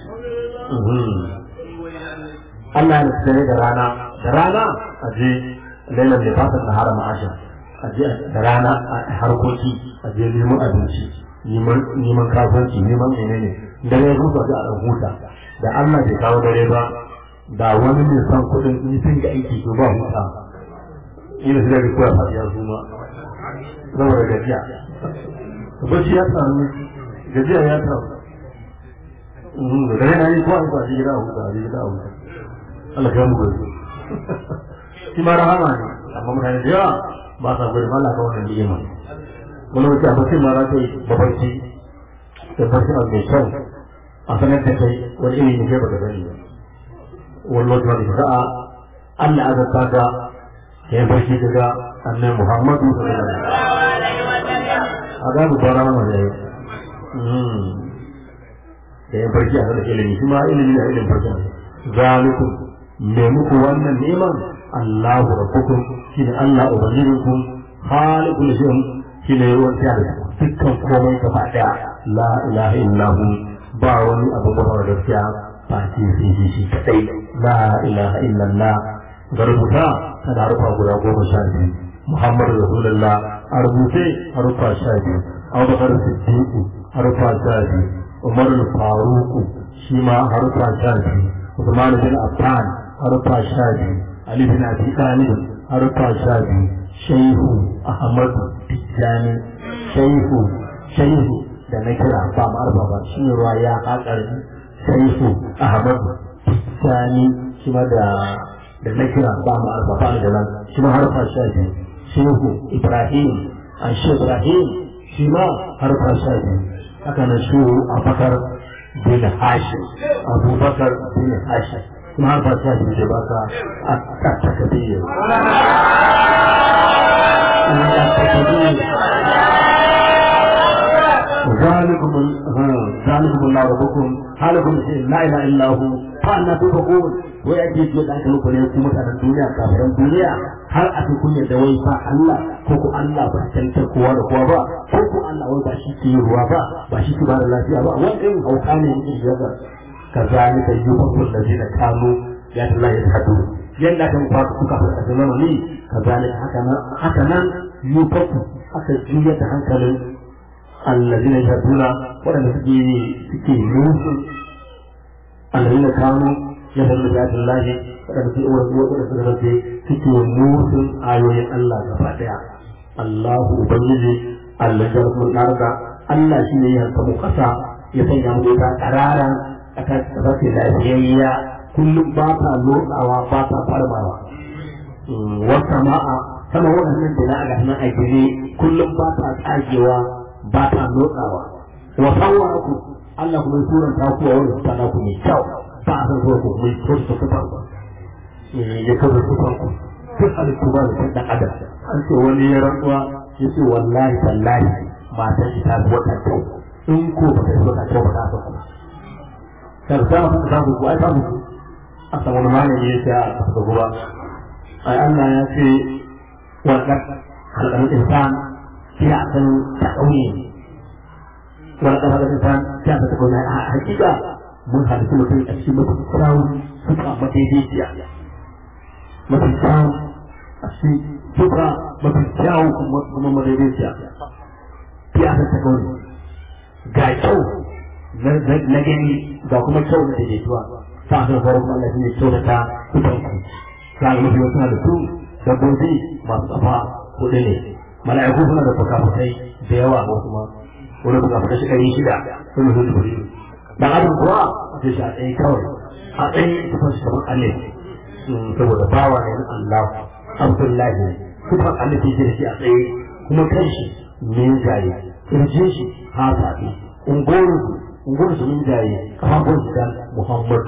[SPEAKER 3] Allah ya tsare da rana da rana a je lailan da fatan da harama asha a je da rana a harkoki a je neman abinci neman kasuwanci neman menene dare ya zuwa da a huta da Allah bai kawo dare ba da wani mai son kuɗin in sun ga aiki to ba huta ina sai da koya fadiya su ma saboda gajiya bacci ya samu gajiya ya samu da dare na yi ko an kwashi gida a huta a gida a huta Allah ya muku shi ma rahama ne amma mutane da yawa ba sa gode Allah ka wannan ni'ima wani wuce a bakin ma za ta yi babarci da barci a mai kyau a sanar da kai wani iri ne kai ba da gani ba wani wata wani sa'a Allah ya zata ka ya yi barci daga annabi Muhammadu sallallahu alaihi wasallam a ga mu bara mana da yau da ya barci a sanar ilimi shi ma ilimi na ilimin barci zalikum me muku wannan neman Allahu rabbukum shine Allah ubangijinku khaliqul shay'in shine wanda ya dukkan komai gaba daya la ilaha illahu ba wani abu ba da gaskiya ba shi shi shi kadai la ilaha illallah ga rubuta tana harufa guda goma sha biyu muhammadu rasulullah a rubuce harufa sha biyu abubakar siddiqu harufa sha biyu umar faruku shi ma harufa sha biyu usman bin affan harufa sha biyu ali bin abi talib harufa sha biyu shaihu ahmadu tijjani shaihu shaihu da na kira ba ma'arfa ba shi ne ruwa ya haƙar shaihu ahmadu tijjani shi ma da da na kira ba ma'arfa ba da nan shi ma harfa sha biyu shehu ibrahim an shi ibrahim shi ma harfa sha biyu haka nan shehu abubakar bin hashim abubakar bin hashim kuma harfa sha biyu da baka a takabiyya ذلكم ذلكم الله ربكم حالكم لا اله الا هو فانا تفقون ويأتي في ذلك لكم يكون مثلا الدنيا كافر الدنيا هل أتكون يدوي فا الله كوكو الله بحسن كوا كوا با كوكو الله وي باشي كي روا با باشي كي بار الله با وان هو كان يجي كذلك يوفق الذين كانوا يا الله يشهدون yadda aka mufa suka fara zama ne kazalik haka nan haka nan yufaku aka juya da hankalin allazina yaduna waɗanda suke suke nusu allazina kanu yadda da Allah waɗanda suke wasu waɗanda suka rafe suke nusun ayoyin Allah gaba ɗaya Allahu ubangiji Allah ya rabu narka Allah shi ne ya samu kasa ya sanya mu ta karara aka rafe lafiyayya kullum ba ta lotsawa ba ta farmawa wata ma'a sama waɗannan da na ga nan a gire kullum ba ta tsagewa ba ta lotsawa wa sawwaraku Allah kuma ya turanta ku a wani sana ku mai kyau ba a san zuwa ku mai kyau su fitar ba ya kaza fitar ku duk halittu ba da ɗan adam an ce wani ya rantsuwa ya ce wallahi tallahi matan shi ta fi wata kyau in ko ba ta yi wata kyau ba ta san ku karsa ma ta samu ku ai ta ku a samu wani malami ya ce a kasa guba ai Allah ya ce wannan halakar insan sai a san ta ƙauye walakar halakar insan sai a san ta ƙauye a hakika mun halittu mutum a cikin mafi kyawun suka madaidaiciya mafi kyawun a cikin suka mafi kyawun kuma madaidaiciya sai a san ta ƙauye ga kyau na gani ga kuma kyau na daidaituwa sa'adar faru Allah shi ne kyautata kudanku za ga mafi wasu halittu dabbobi masu tsafa kuɗi ne mala'iku suna da fukafukai da yawa wasu ma wani fukafukai shi ɗari shida sun mutu da kuri dan adam kuwa sai shi a tsaye kawai a tsaye tufan shi kamar Allah saboda bawa ne na Allah Abdullahi tufan Allah ke da shi a tsaye kuma kan shi min jaye kirjin shi ha sabi ungorin ungorin su min jaye kafafun shi dan Muhammad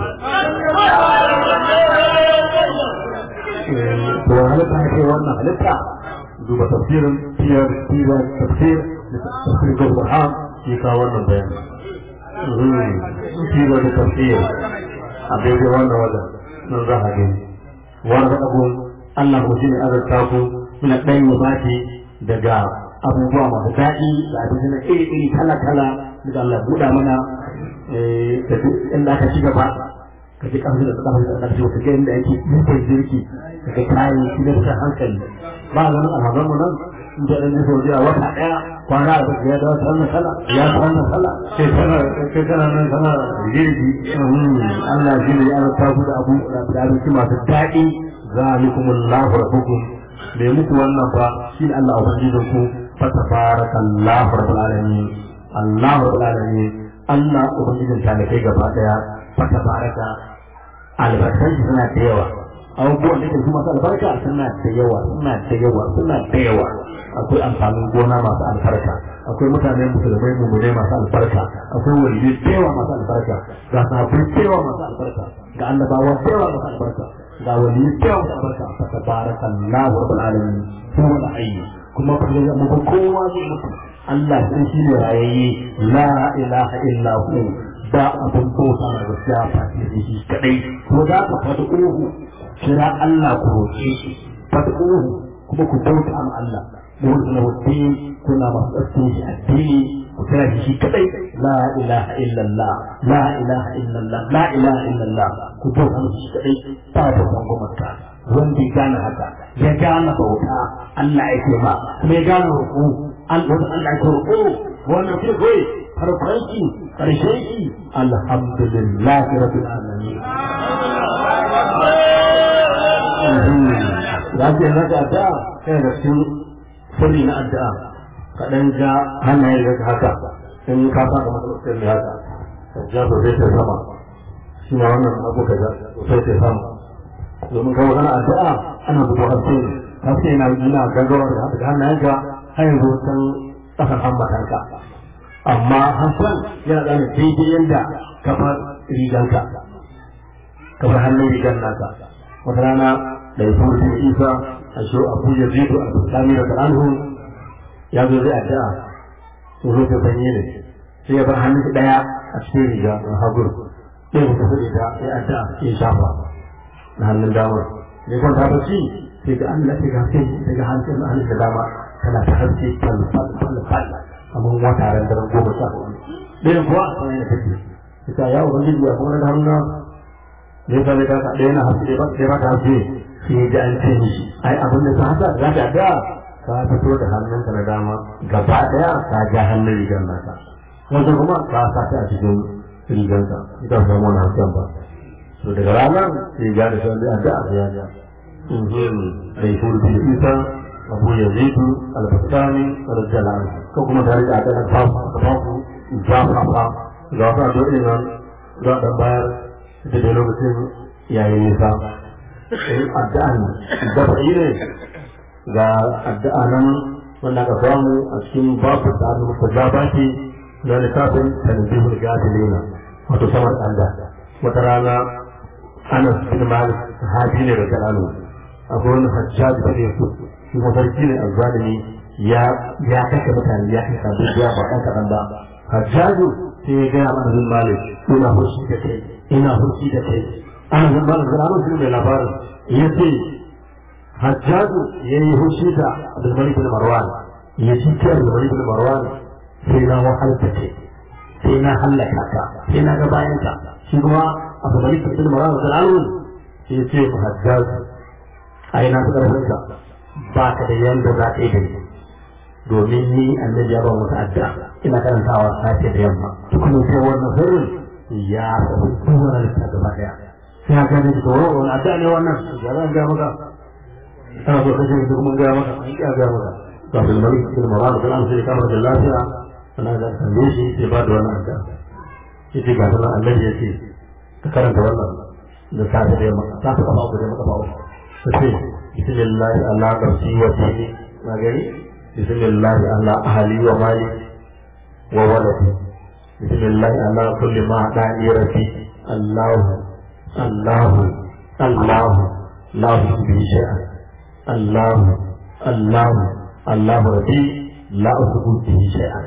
[SPEAKER 3] to halitta ya kai wannan halitta duba tafsirin tiyar tiyar tafsir tafsir da Qur'an shi ka wannan bayani tiyar da tafsir a daidai wannan wajen nan za a gani wanda abu Allah ko shine azarta ku muna ɗan yabati daga abubuwa masu daɗi da abinci na iri-iri kala-kala daga Allah buɗa mana da duk inda aka ci gaba ka ji ƙarfi da ƙarfi da ƙarfi wata ga inda yake yanke jirki daga kayan shi da ta hankali ba ganin alhazan mu nan in da ɗan jisa wajen wata ɗaya kwana da ya dawo ta wannan sala ya ta wannan sala sai tana sai tana nan tana jirgi Allah shi ne ya ta ku da abu da abinci masu daɗi zalikumullahu rabbukum me muku wannan fa shi ne Allah ubangijin ku fa tabarakallahu rabbul alamin Allah rabbul alamin Allah ubangijin ta da kai gaba daya fa tabaraka albarkan shi suna da yawa abubuwan da su masu albarka suna da yawa suna da yawa suna da yawa akwai amfanin gona masu albarka akwai mutane musulmai mummune masu albarka akwai waliyai da yawa masu albarka ga sahabbai da yawa masu albarka ga annabawa da yawa masu albarka ga wani kyau da barka fa tabaraka Allahu rabbul alamin huwa al-hayy kuma fa ya mu kowa zai mutu Allah sai shi ne rayayye la ilaha illa hu ba abun bauta na gaskiya fa shi kadai ko da ka fada uhu kira Allah ku roƙe shi fada uhu kuma ku bauta ma Allah mu na wuce kuna masu tsarkin shi addini ku kira shi kadai la ilaha illallah la ilaha illallah la ilaha illallah ku bauta shi kadai ba da gwamnati wanda ya gane haka ya gane bauta Allah ya ce ma kuma ya gane roƙo an wanda Allah ya roƙo wannan ce kai farkon shi karshen shi alhamdulillah rabbil alamin za ka yi maka addu'a kai da cikin sirri na addu'a ka dan ja hannaye da haka in ka fara matsalar ne haka ka ja sosai ta sama shi ma wannan abu ka ja sosai ta sama domin kawo kana addu'a ana buɗe haske ne haske yana yana gaggawa da haka hannayenka har yanzu san ƙasan hambatanka amma hasan yana ɗana daidai yadda kafar riganka kafar hannun rigan naka wata rana da ya kuma cikin isa a shi abu ya zidu a tsakani da al'anhu ya zo zai addu'a tsoro ta sanyi ne sai ya bar hannun ɗaya a cikin riga na hagur ɗaya ku tafi da ya addu'a ya shafa na hannun damar ne kwanta bacci sai ga Allah sai ga sai daga hannun na hannun da dama tana ta haske fal fal fal fal kamar wata ran daren goma sha hudu ɗayan kuwa sai ya tafi ita ya ubangiji ya kuma da hannun ne ka zai kasa ɗaya na haske ba sai ba ta haske sai ya ji an ce mishi ai abin da ta hasa za ta ga ka fito da hannunka na dama gaba ɗaya ka ja hannun rigar naka wanda kuma ka sa ta a cikin riganka ita ba samu wani hasken ba to daga ranar sai ya gane shan da addu'a da ya ja bai furbi da isa abu ya zaitu albastani rajala ko kuma tare da addu'a ta fafu zafafa ga wasu addu'o'i nan za a bayar da da lokacin yayin nisa in addu'an dafa'i ne ga addu'a nan wanda aka samu a cikin babu da aka muka gabaki na littafin tanzihul gafilina wato samar Allah wata rana Anas bin Malik sahabi ne da kalalu akwai wani hajjaj da ke so shi mafarki ne azzalimi ya ya kashe mutane ya kashe sabbin ya ba ɗan kaɗan ba hajjaju sai ya gaya mana bin Malik ina fushi da kai ina fushi da kai ana bin Malik da Anas bin mai labarin ya ce hajjaju ya yi fushi da Abdulmalik bin Marwan ya ci kiyar Abdulmalik bin Marwan sai na wahal da kai sai na hallaka ka sai na ga bayan ka shi kuma abu da yake cikin mara da alun sai ya ce mu hajjaz ai na ta karfin ka ba ka da yanda za ka yi da ni domin ni annabi ya ba mu ta'adda ina karantawa safe da yamma kuma sai wannan sirrin ya sabu duwar ta gaba daya sai ka gani da tsoro wani adda ne wannan ya zan ga maka ana so kaje da kuma ga maka an ga ga maka to bil malik bil marad da an sai kamar da lafiya ana da tambaye shi sai ba da wannan adda yace ga Allah Allah ya ce ka karanta wannan da safe da yamma ta ka ba ku da maka ba sai bismillah Allah nafsi wa dini na gani bismillah Allah ahli wa mali wa waladi bismillah Allah kulli ma dani rabbi Allah Allah Allah la bi shay'a Allah Allah Allah rabbi la usbu bi shay'a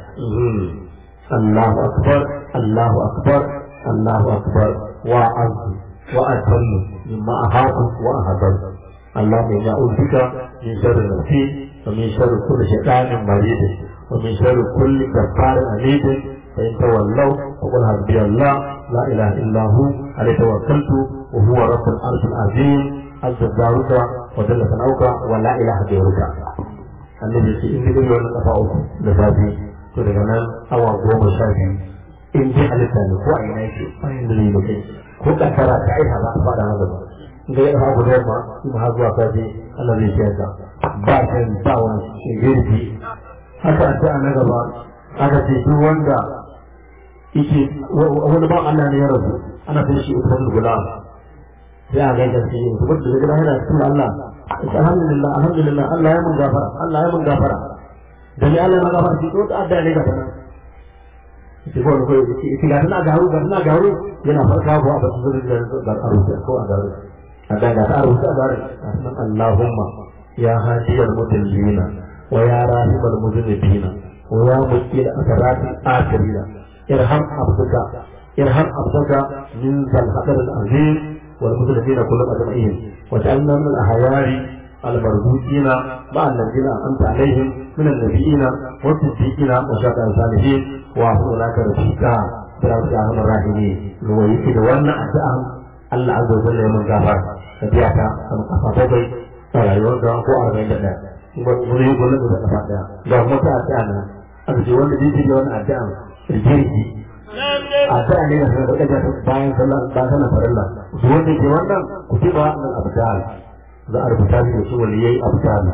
[SPEAKER 3] الله أكبر الله أكبر الله أكبر وأعز وأجل مما أخاف وأهدر اللهم إنا أعوذ بك من شر نفسي ومن شر كل شيطان مريض ومن شر كل كفار عنيد فإن تولوا فقل حسبي الله لا إله إلا هو عليه توكلت وهو رب العرش العظيم عز جارك وجل ثناؤك ولا إله غيرك النبي في إنجيل يقول لك لفاتي to daga nan awa goma sha biyu in ji halitta ne ko a ina yake bayan da zai mutai ko kankara ta aika za a fada haka ba ga ya hagu da yamma kuma har zuwa safe Allah zai ciyar da ba kan ba wani shigirgi haka a ta na gaba aka ce duk wanda yake wani ba Allah ne ya rasu ana sai shi usman gulam sai a gaida shi kuma da daga yana cikin Allah alhamdulillah alhamdulillah Allah ya mun gafara Allah ya mun gafara da ni Allah ya gaba shi to ta adda ne ga nan shi ko ko shi ga tana garu ga tana garu yana farka ko a bakin da da garu ko a garu a da ga garu ta garu Allahumma ya hadiyal mudallina wa ya rahibal mudallina wa ya mukil asrati akhirina irham abduka irham abduka min zal hadar al azim wal mudallina kullu ajma'in wa ja'alna min al ahyari المربوطين مع الذين أنت عليهم من النبيين والصديقين وشهداء الصالحين وأحسن أولئك رفيقا برحمتك أرحم الراحمين ويكيد وانا أدعم الله عز وجل يوم الغفر ka biya ta a kafa bakwai a rayuwar ka ko arba'in da ɗaya kuma wani yi gwamnati da kafa ɗaya ga wata addu'a nan aka ce wanda zai da wani addu'a jirgi addu'a ne da sanar da ɗaga bayan sallah bayan sallah farilla su wanda ke wannan ku ce ba nan abdal za a rubuta shi da su wani yayi abdal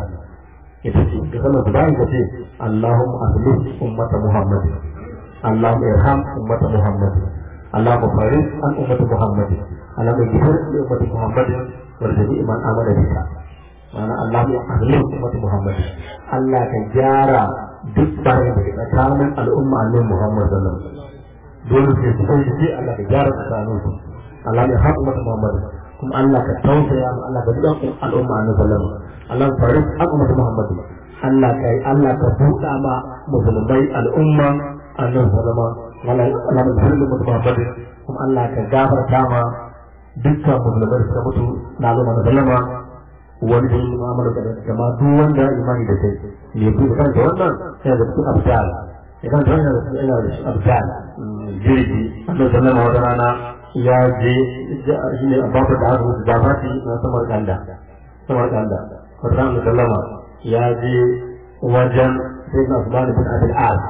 [SPEAKER 3] ita ce ga sallar su bayan ka ce Allahumma ahlih ummata Muhammad Allahumma irham ummata Muhammad Allahumma farid an ummata Muhammad Allahumma ghfir li ummati Muhammad wal jami'i man amana bika ma'ana Allahumma ahlih ummata Muhammad Allah ka gyara duk bayan da ke tsakanin al'umma annabi Muhammad sallallahu alaihi wasallam dole sai su kai ji Allah ka gyara tsakanin su Allah ya haɗu mata Muhammad kuma Allah ka tausaya mu Allah ka duka al'umma annabi sallallahu alaihi wasallam Allah ka farin al'umma Muhammad Allah ka Allah ka buɗa ma musulmai al'umma annabi sallallahu alaihi wasallam Allah ka farin al'umma Muhammad kuma Allah ka gafarta ma dukkan musulmai da suka mutu na al'umma na sallama wani da yi mu'amala da kama duk wanda imani da kai ne ku kan da wannan sai da cikin abdal idan da wannan da ina da abdal jirgi Allah sallama wata rana ya je shi ne babu da aka musu gabati na samar kanda samar kanda wata rana sallama ya je wajen sai na su bani bin abin az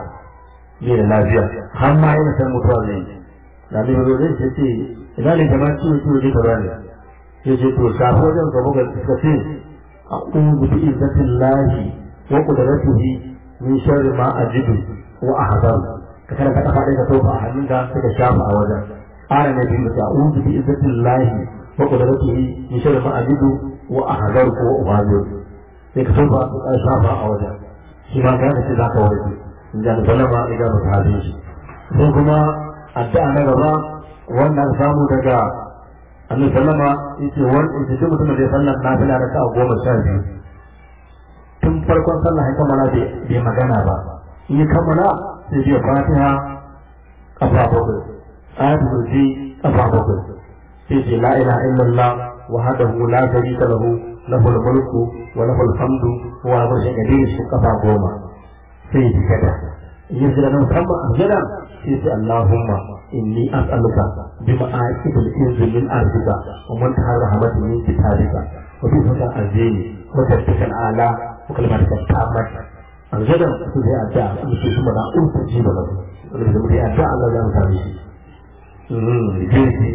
[SPEAKER 3] ne da lafiya har ma yana san mutuwa zai da ne zo zai ce ina ne jama'a ciwo ciwo ne ka bani ya ce to shafi wajen gaba ga suka ce a ƙungu bi izzatin lahi wa ƙudaratihi min sharri ma ajidu wa ahzar ka kana ka kafa ka tofa a hannunka sai ka shafa a wajen ana ne bin da a'udhu bi izzatin lahi wa qudratihi min sharri ma ajidu wa ahzar ko uhazir sai ka tofa ka shafa a wajen shi ma ka ce zaka warke in da sallama idan ba ta shi sai kuma addu'a na gaba wannan samu daga annabi sallama yace wani yace duk mutumin da ya sallar nafila da ta goma sha biyu tun farkon sallah ya kammala bai magana ba in ya kammala sai biya fatiha kafa bakwai ayatul kursi kafa bakwai sai ce la ilaha illallah wahdahu la sharika lahu lahul mulku wa lahul hamdu wa huwa ala kulli shay'in qadir kafa goma sai ya tikata in ya jira nan musamman a jira sai ce allahumma inni as'aluka bima aqibul inzi min arzika wa man taharrahamati min kitabika wa bi fata azini wa tattakal ala wa kalmatika tammat an gada su da adda su ce kuma da urta ji ba wanda da mutai adda Allah ya mutane shi mm jinsi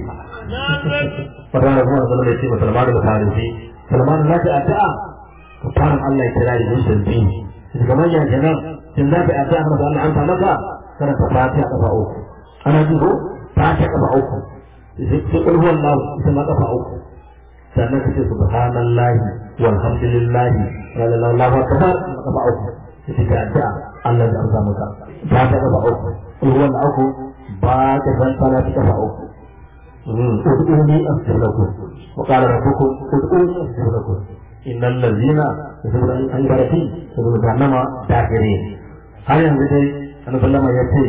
[SPEAKER 3] fara da kuma da ce ba Salman da Farisi Salman na ta adda to faran Allah ya kira da shi din shi kamar ya kenan kin za ka adda amma Allah an ta maka kana ta fatiha kafa uku ana ji ko fatiha kafa uku sai kul huwallahu ita ma kafa uku sannan kace subhanallahi walhamdulillahi la ilaha illallah akbar kafa uku ita ga addu'a Allah ya amsa maka ba ta gaba uku ruwan uku ba ta san fara ta gaba uku ud'uni astajib wa qala rabbukum ud'uni astajib innal ladzina yasbuna an barati yasbuna jahannama dakirin har yanzu dai annabi sallama ya ce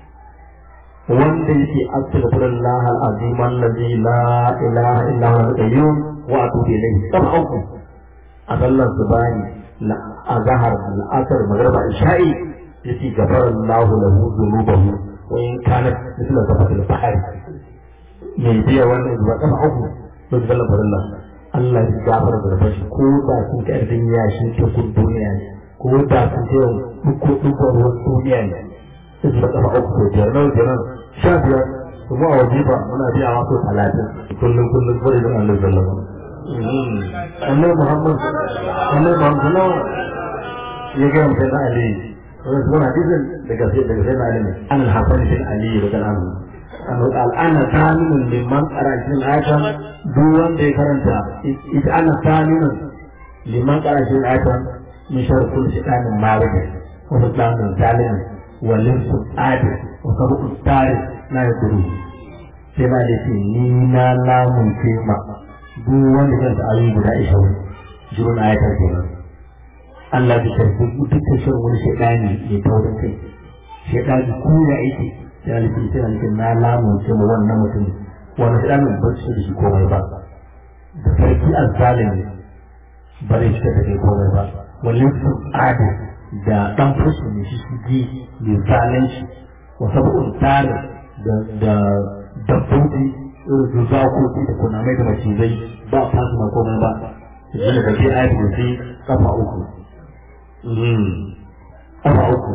[SPEAKER 3] wanda yake astaghfirullah al-azim alladhi la ilaha illa huwa al-qayyum wa atubu ilayhi kama uku a sallar subani a zahar al'asar magarba isha'i yace gafara Allahu lahu dhunubahu wa in kanat mithla zafatil bahr me biya wannan zuwa kafa uku to da Allah farilla Allah ya gafara da bashi ko da sun ka irin yashi ta kun duniya ne ko da sun ce duko duko ruwan duniya ne sai da kafa uku to biyar nan biyar sha biyar kuma a wajiba muna biya wasu talatin kullum kullum kawai don Allah sallallahu alaihi annabi Muhammad annabi Muhammad ya ga mutum na Ali wani zuwa hadisin daga sai daga sai na Ali ne an al-Hasan bin Ali daga nan an al'ana taminun liman qara'atin ayatan duk wanda ya karanta ita ana taminun liman qara'atin ayatan min sharkul shaytanin marid wa shaytanin zalim wa limsu adi wa sabu tari na yaduru sai na da ce ni na lamun ce ma duk wanda kan ta ayoyi guda ishirin jirin ayatar kenan Allah bi karfi duk shan wani shaidani ya taurin kai shaidani ko ya aiki sai alifin sai alifin na lamunce mu wannan mutum wani shaidanin ba su da shi komai ba da sarki azzalimi ba zai shiga da kai komai ba wani su adi da dan fushi ne shi ji mai zalunci wasu bukun tare da dabbobi irin su zakoki da kunamai da macizai ba a fasu na komai ba shi ne da ke ayat kursi kafa uku kafa uku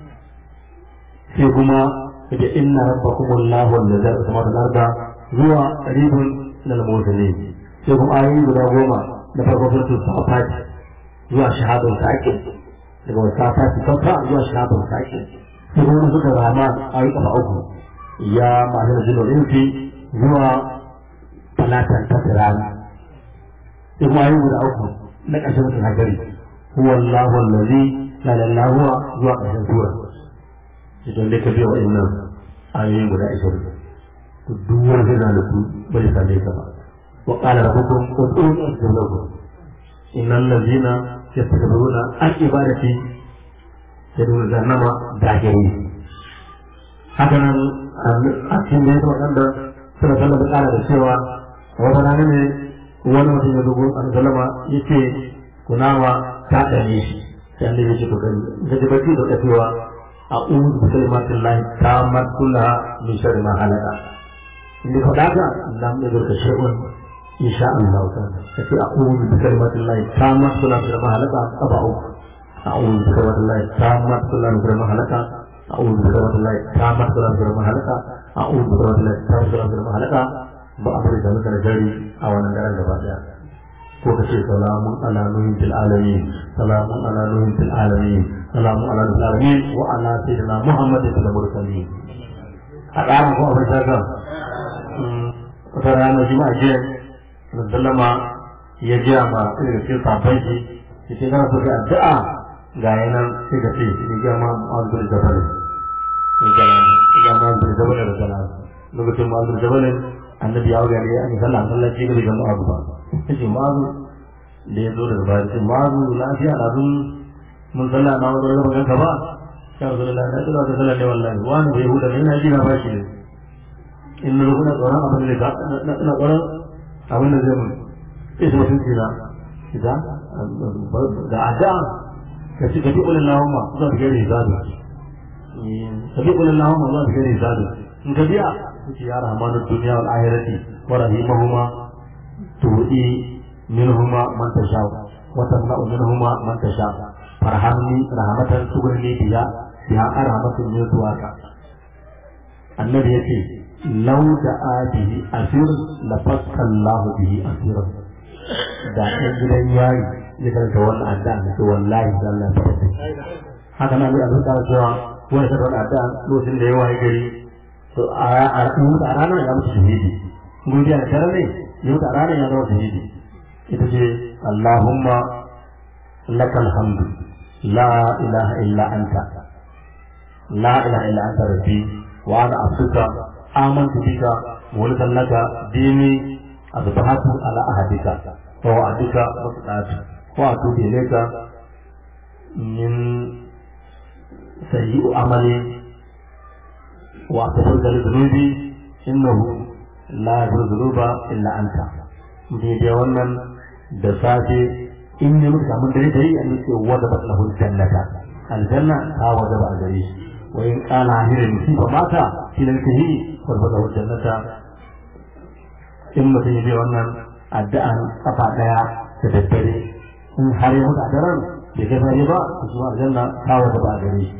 [SPEAKER 3] sai kuma da inna rabbakum allahu allazi sama da arda zuwa qaribun lil mawzalin sai kuma ayoyi guda goma da farko suratul safat zuwa shahadul saqi daga wata ta kafa zuwa shahadul saqi sai kuma suka rama ayoyi kafa uku ya ma'anar jinul insi zuwa talatan ta rana sai kuma ayoyi guda uku na ƙarshen mutum hajjari huwa allahu allazi la ilaha huwa zuwa ƙarshen sura idan dai ka biya wa'annan ayoyin guda ashirin to duk wani zai zalitu bai same ka ba wa qala rabbukum ud'uni astajib lakum innal ladzina yastakbiruna an ibadati yadkhuluna jahannama dakhirin haka nan a cikin da yake wadanda suna sallar da kara da cewa wata rana ne wani mutum ya dogo an sallama yace kunama ta dane shi sai an da yake to gani da baki da cewa أعوذ بكلمات الله التامة كلها من شر ما خلق اللي فداك لم يدرك شيء إن شاء الله تعالى فكي أعوذ بكلمات الله التامة كلها من شر ما خلق أبعو أعوذ بكلمات الله التامة كلها من شر ما خلق أعوذ بكلمات الله التامة كلها من شر ما خلق أعوذ بكلمات الله التامة كلها من شر ما خلق بأمر ذلك الجري أو نجار الجبادة ko ka ce salamun ala nuhin fil alamin salamun ala nuhin fil alamin salamun ala nuhin fil alamin wa ala sayyidina muhammadin fil mursalin a ƙara ko abin shaka wata rana juma'a jiya da sallama ya jiya ma irin cikin sabon shi ya ce kana so ka addu'a ga yanan sai ka ce ya ga ma ma'azur jabal ya ga ma'azur jabal da kana lokacin ma'azur jabal annabi ya ga ne an sallah sallah ce ga ga ma'azur ba yace mazu da ya zo daga bayan ce mazu lafiya na sun mun sallah na wani raba ganka ba ya rasu lallah na tsira da sallah ne wallahi wani bai huda ne ina jina bashi ne in na rukuna tsoron abin da na tsoron abin da zai mun sai su mutunci na ita da ada ka ci gaji ƙulin lahumma zuwa da gari zaɗu gaji ƙulin lahumma zuwa da gari zaɗu in ka biya suke ya rahmanu duniya wal ahirati wa rahimahuma تؤتي منهما من تشاء وتمنع منهما من تشاء فرحمني رحمة تغني بها بها رحمة من سواك النبي يقول لو دعا به أسير لفك الله به أسيرا da ɗan gidan yari ya karanta wannan addu'a da ce wallahi da Allah ya fata haka nan a zuka cewa wani ta wannan addu'a lokacin da ya waye gari to a ranar ya mutu shahidi godiya da tare ne yau da ranar ya zama shahidi ita ce Allahumma lakal hamdu la ilaha illa anta la ilaha illa anta rabbi wa ana abduka amantu bika wa laka dini asbahatu ala ahadika wa wa'adika wa sadatu wa atubu ilayka min sayyi'u amali wa astaghfiruka li dhunubi innahu la zunuba illa anta daidai wannan da safe in ne muka samu dare dare an ce wada ba lahu jannata aljanna ta wada ba gare shi wa in kana hirin musiba mata filan tahi wa ba lahu jannata in mutum ya wannan addu'an kafa daya da daddare in har ya mutu a daren bai kai fari ba to shi aljanna ta wada ba gare shi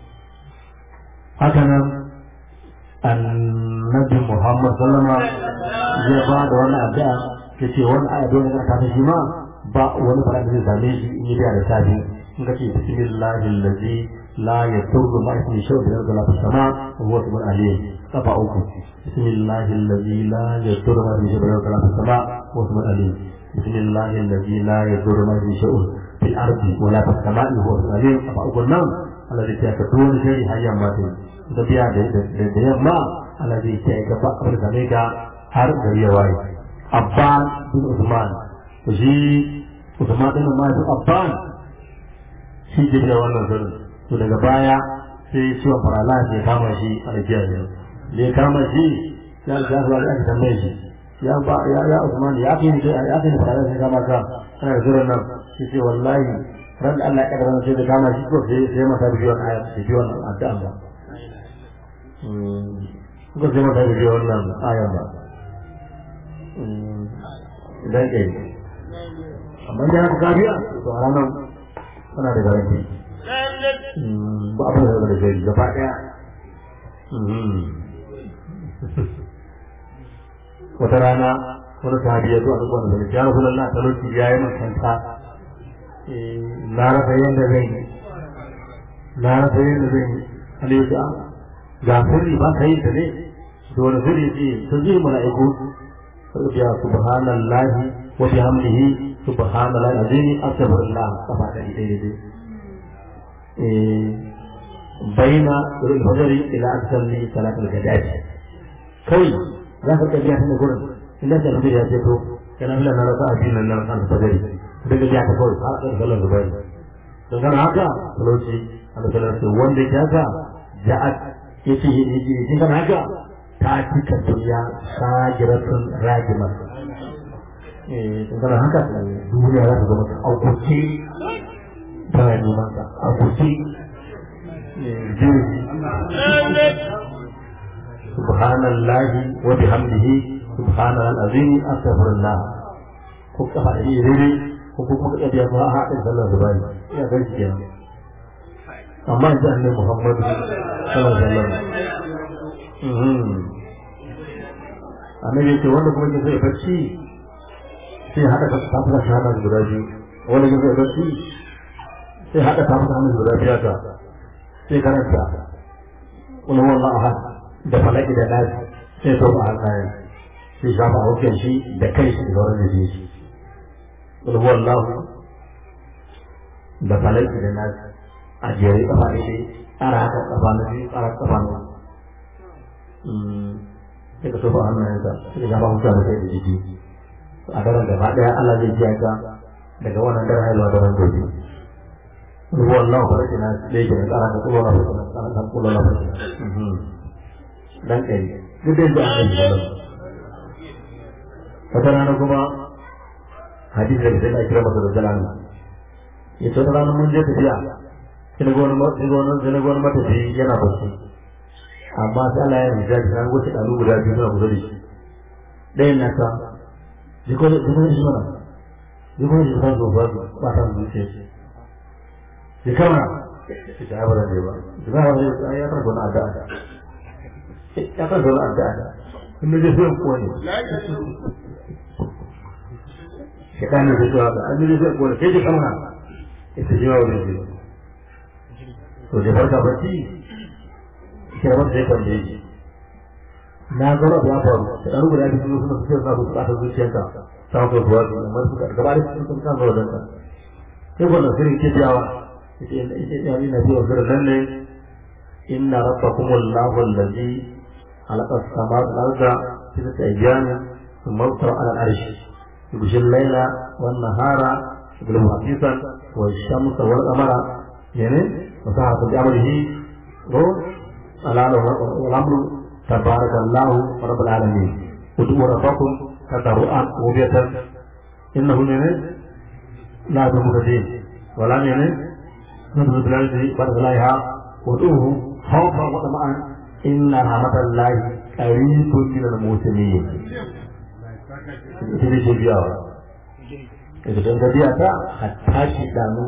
[SPEAKER 3] haka nan annabi Muhammad sallama ya ba da wani addu'a ya ce wani aya dole na ta shi ma ba wani fara da zai same shi in yi da da safi in ka ce bismillahi allazi la yadurru ma ismi shay'un min al sama wa huwa subhanahu alim kafa uku bismillahi allazi la yadurru ma ismi shay'un min al sama wa huwa subhanahu alim bismillahi allazi la yadurru ma ismi shay'un fil ardi wa la fis sama'i wa huwa subhanahu alim kafa uku nan Allah zai ta ka wani shari hayyan ma da biya da yamma Allah zai ce ga ba abin da ne ga har gari ya waye Abban bin Usman shi Usman din ma shi Abban shi ke da wannan zarin to daga baya sai ciwon farala ya kama shi a rijiya ne da ya kama shi ya ga zuwa da aka tambaye shi ya ba ya ya Usman ya fi ni ya fi ni farala sai kama ka ana zuwa nan shi ce wallahi ran da Allah ya kaddara sai da kama shi ko sai sai masa bidiyon aya bidiyon addu'a ba ko sai masa bidiyon nan aya ba dan ɗaya amma ya ku kafiya to a ranar ana da garanti ba abin da da gari gaba ɗaya wata rana wani sahabi ya zo a duk wanda zai ya rasu lallah talauci ya yi makanta na rasa yadda zai yi na rasa yadda zai yi alayyuka ga sirri ba ka yi ta ne da wani sirri ce sun ji mala'iku ya subhanallahi wa bihamdihi subhanallahi azim astaghfirullah kafa da dai dai eh baina irin fajari ila asalli salatul gadati kai za ka kabiya ta gurin inda da rubi ya ce to kana bila na rasa abin nan nan fajari daga ya ta kawai har da sallar zubai don kana haka talauci Allah sallar ce wanda ya ga ja'at yace yace kana haka ta cika duniya sagiratun ragima eh kana haka duniya za ta zama ta aukuce tana neman ka aukuce subhanallahi wa bihamdihi subhanal azim astaghfirullah ko kafa da yi rere ko kuma ka biya ko a haɗin sallar zubari ya ga shi kenan amma yanzu annabi Muhammad sallallahu alaihi wasallam annabi yake wanda kuma ke zai bacci sai haɗa ka tafi shahada guda biyu wanda ke zai bacci sai haɗa tafi shahada guda biyu ta sai karanta wani wallah ahad da falaki da nasi sai sau a hannayen sai shafa a hukun shi da kai shi da sauran da shi wani wallah da falaki da nasi a jere kafa ne tsara haka kafa na biyu tsara kafa na sai ka tofa hannayensa sai ka ba hukun da kai da jiki a daren gaba daya Allah zai ji ka daga wannan daren haihuwa daren gobe ruwa Allah ba rake na ɗaya ke tsara ka kuma na fasa tsara ka kuma na fasa dan kai duk da yadda aka yi sallam wata rana kuma hadisi daga sai na kira masa da jalani ya ce wata rana mun je tafiya sai na gwani matafi yana bacci amma sai Allah ya rija shi an wuce ɗalu guda biyu suna kusa da shi ɗayan na ta jiko da jiko da shi mana jiko da shi san zo ba ba ta zuciya shi ya kama shi ta yaba da ne ba jiko da shi ya fara gona addu'a ya fara gona addu'a in da zai sai kuwa ne shi kan da zuwa da an da zai kuwa sai ya kama ita jiwa wurin ji to da farka bacci shi da wanda ya tambaye shi na ga rabu ya faru da ɗan guda biyu suna fitar na su buƙatar zuciyarka ta ko kuwa su amma su gaba da su sun kan zuwa danka sai wannan sirri ke jawa ita ita ita ina ji wa sirrin nan ne inna rabbakum allahu allazi khalaqa as-samawati wal arda fi sittati ayyamin thumma istawa 'ala al-'arsh yughshi al-layla wan nahara yadlubu hafisan wa ash-shamsa wal qamara yani wa sa'atu bi amrihi ala al-amru تبارك الله رب العالمين ادعوا ربكم تضرعا وبيتا انه من لا تمردين ولا من نزل بلاد برزلائها وادعوه خوفا وطمعا ان رحمه الله قريب من المسلمين ita ce biyawa idan ka biya ta hatta shi danu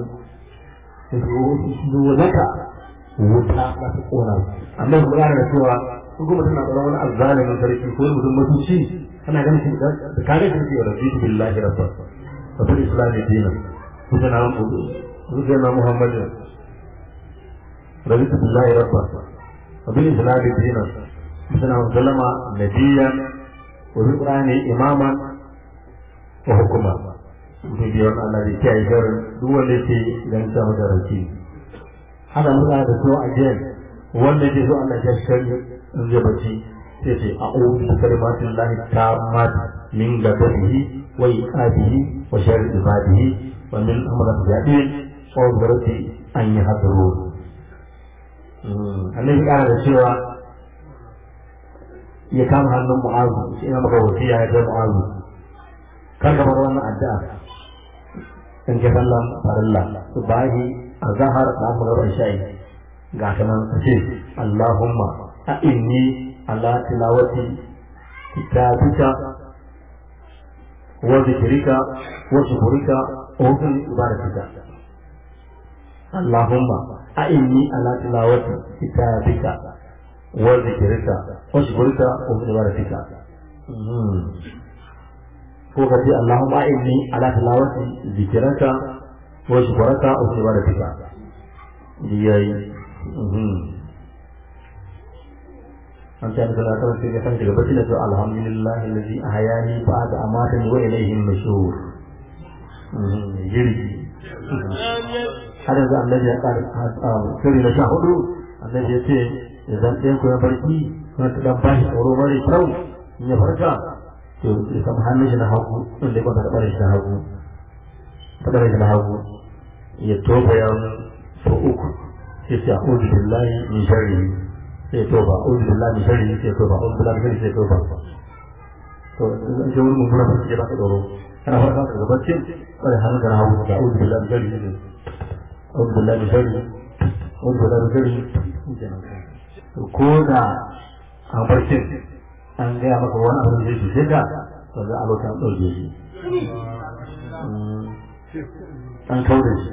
[SPEAKER 3] zuwa wuta ba ta kona amma mu gane da cewa ko kuma tana tsaron wani azzalimin sarki ko mutum mutunci kana ganin shi da kare shi ke rabbi billahi rabba wa bil islami dina kuma na mu kuma na muhammadin rabbi billahi rabba wa bil islami dina kuma na sallama nabiyyan wa bil qur'ani imaman wa hukuma mutum biyar Allah da kiyaye garin duk wanda ke ganin sa madaranci haka muna da so a jiyan wanda ke so Allah ya shirya in zai bacci sai ce a ƙoƙi da kalimatin lahi ta mata min gababihi wa iqabihi wa sharri ibadihi wa min amrat jadi wa garati an yi hadaro annabi ƙara da cewa ya kama hannun mu'azu shi ina maka wasiya ya kai mu'azu kar ka bar wannan addu'a in ke sallan farilla subahi azhar da magana shayi ga kanan ce Allahumma a inni ala tilawati kitabika wa zikrika wa shukrika wa husni ibadatika Allahumma a'inni ala tilawati kitabika wa zikrika wa shukrika wa husni ibadatika ko ka ce Allahumma a'inni ala tilawati zikrika wa shukrika wa husni ibadatika yayi an ta da Allah ta ce kan daga bacci da to alhamdulillah alladhi ahyani ba'da amatani wa ilayhi an-nushur jirgi har yanzu annabi ya ƙara sirri na sha hudu annabi ya ce idan ɗayan ku ya barki wani ta ɗan bashi tsoro mara kyau in ya farka to ya samu hannun shi na hagu inda ya kwanta da ɓarin shi na hagu ta ɓarin shi na hagu ya tofa ya so uku sai ce a'udhu billahi min sharri sai ya tofa a'udhu billahi min sharri sai ya tofa a'udhu billahi min sharri sai ya tofa to in ce wani mummuna ba su ke ba ka tsoro kana farka daga barcin ɓarin hannun ka na hagu da a'udhu billahi min sharri أعوذ بالله من شر أعوذ بالله من شر ko da a barcin an gaya maka wani abu da zai cuce ka to za a lokacin ɗauke shi an kauda shi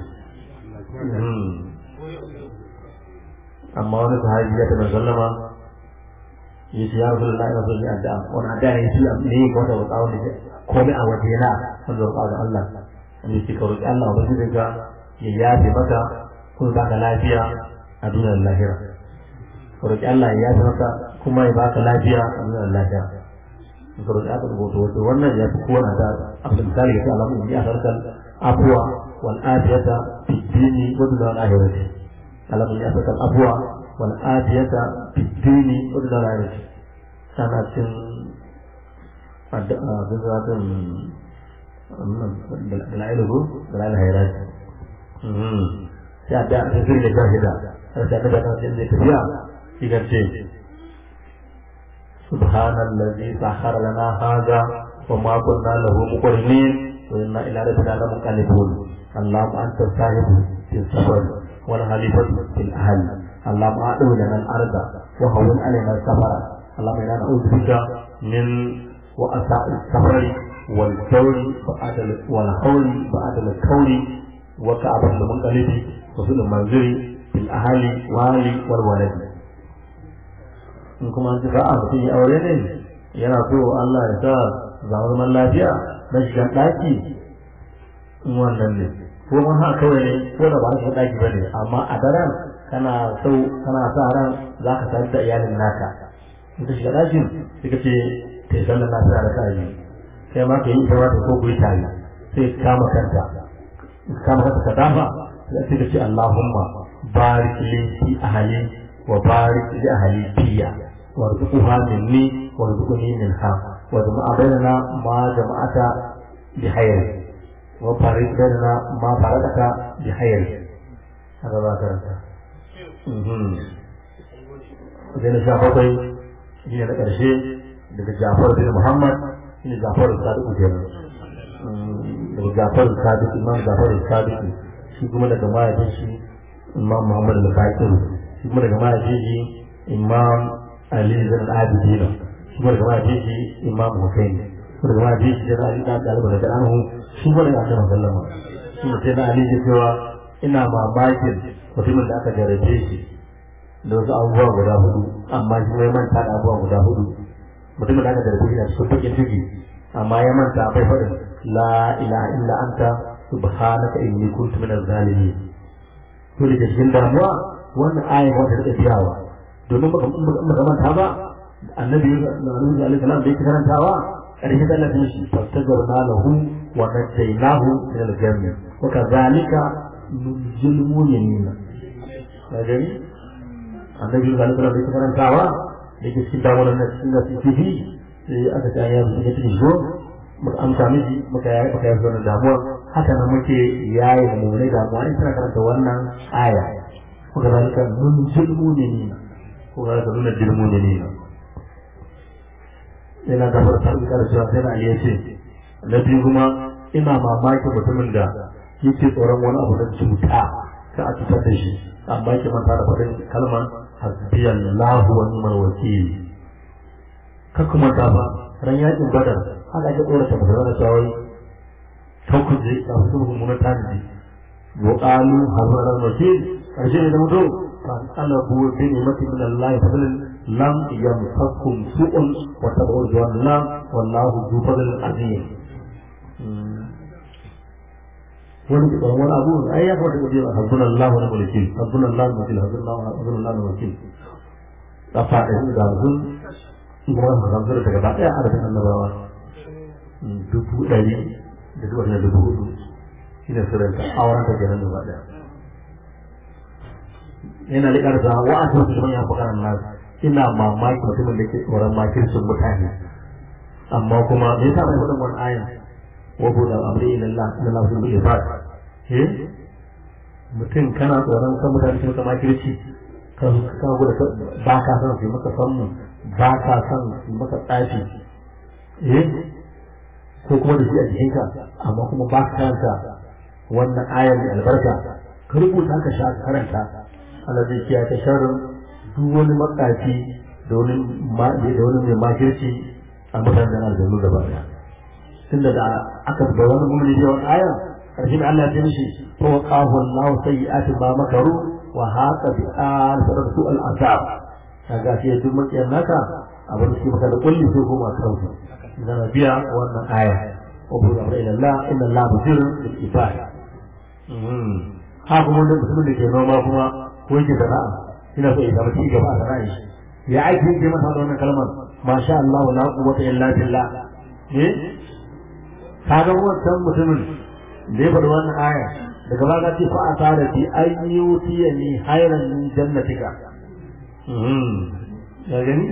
[SPEAKER 3] amma wani sahabi ya taɓa sallama ya ce ya rasu da ina so yi addu'a wani addu'a ne shi ne ya kwata wa tsawon da komai a waje na wanda wa tsawon Allah wanda ya ce ka roƙi Allah wa bashi ka ya yafe maka kuma baka lafiya a duniyar lahira ka roƙi Allah ya yafe maka kuma ya baka lafiya a duniyar lahira ka roƙi Allah rubuta wato wannan ya fi kowane da abin misali ga Allah mun yi a sarkar abuwa wal afiyata fi dini wa duniyar lahirati Allah mun yi a sarkar abuwa wal afiyata fi dini wa duniyar lahirati sana cin addu'a bin zatin dala'ilu dala'ilu hayrati sai a da ta zirga jahida sai ta daga kan sai tafiya shi kan ce subhanallazi sahara lana hada wa ma kunna lahu muqrinin wa inna ila rabbina lamunqalibun اللهم انت الصاحب في السفر والخليفة في الاهل اللهم اعلو لنا الارض وهون علينا السفر اللهم انا نعوذ بك من واساء السفر والكون بعد والحول بعد الكون وكعب المنقلب وفي المنزل في الأهل والي والولد in kuma an a mutum ya aure ne yana so Allah ya sa zama zaman lafiya na shigan ɗaki in wannan ne ko man haka kawai ne ko da ba na shigan ɗaki ba ne amma a daren kana so kana sa ran za ka sayar da iyalin naka in ka shiga ɗakin sai ka ce ta yi sallar lafiya da ka yi kai ma ka yi ita wata ko ku yi tare sai kama kanta kama kanta ka dafa sai ka ce Allahumma barik li fi ahli wa barik li ahli fiya warzuqha minni warzuqni minha wa jama'a bainana ma jama'ata bi hayr wa barik bainana ma barakata bi hayr haka ba karanta idan sha bakwai shi ne na ƙarshe daga Jafar bin Muhammad shi ne Jafar Sadiq kenan daga Jafar Sadiq Imam Jafar Sadiq shi kuma daga mahaifin shi Imam Muhammad al-Fakir shi kuma daga mahaifin shi Imam Ali bin Abidina shi kuma daga mahaifin shi Imam Hussein shi daga mahaifin shi da Ali da Dalib da Anhu shi kuma daga Annabi sallama shi ne sai na Ali ya cewa ina mamakin mutumin da aka jarabe shi da wasu abubuwa guda hudu amma shi mai manta da abubuwa guda hudu mutumin da aka jarabe shi da cikin bakin ciki amma ya manta bai faɗin la ilaha illa anta subhanaka inni kuntu minaz zalimin to da cikin damuwa wannan ayin wanda take biyawa domin baka baka manta ba annabi annabi alaihi salam da yake karantawa karshe da Allah ya shi fastajarna lahu wa najaynahu min al-jannah wa kadhalika nunjil mu'minin kaje annabi alaihi salam da yake karantawa da yake cikin damuwa na cikin da cikin sai aka ta ya mutum ya cikin zo muka amsa miji muka yi muka yi wannan damuwa haka nan muke yayi da mu ne damuwa in kana karanta wannan aya kuka zalika nun jilmu ne ni ko ga da nuna jilmu ne ni ina da farkar da cewa sai na iya ce na biyu kuma ina mamaki mutumin da yake tsoron wani abu da cuta ka a cutar da shi amma ke manta da faɗin kalmar hasbiyallahu wa ni'mal wakil ka kuma ta ba ran yakin badar haka ake tsorata musulman da shawai hukunci a wasu mummunan tanadi wa qalu hazara wakil karshe ne da mutu fa qalabu bi ni'mati min Allah fadlan lam yamsakum su'un wa tabu Allah wallahu zu fadlin azim wani tsoron wani abu ai ya kwata kudi a habbun Allah wani mulki habbun Allah wani mulki habbun Allah habbun Allah wani mulki kafa da yin gazun kuma hamsar daga ba ɗaya adadin annabawa dubu ɗari da dubu ɗari dubu hudu shi ne sirrinta auren ta kenan gaba ɗaya yana da ƙarfa wa a cikin kuma ya fukaran nasu ina mamaki mutumin da ke tsoron makircin mutane amma kuma me yasa bai faɗin wani ayan wa bu da amri ila Allah ila Allah sun bi ibad eh mutum kana tsoron kan mutane su maka makirci ka ka gudu ba ka san su maka sanmu ba ka san su maka tsafi eh ko kuma da shi a jikinka amma kuma ba ka karanta wannan ayar mai albarka ka rubuta ka sha karanta Allah zai kiyaye ta sharrin duk wani matsafi da wani da wani mai makirci a mutanen aljannu gaba daya tunda da aka da wani mumuni da wani aya karshe da Allah ya mishi to qahu Allah sayyi'ati ma makaru wa haqa bi al sadaqu al azab kaga sai duk makiyan naka abin da suke maka da kulli sai kuma kansu idan biya wannan aya wa bu da ila Allah inna Allah basirun bil ibad ha kuma wanda mutumin da ke noma kuma ko yake sana'a ina so ya samu ci gaba a sana'a ya aiki yake masa da wannan kalmar masha Allah la quwwata illa billah eh kaga wannan mutumin da ya faɗi wannan aya daga baya ce fa a tare bi ayyutiya ni hayran min jannatika ya gani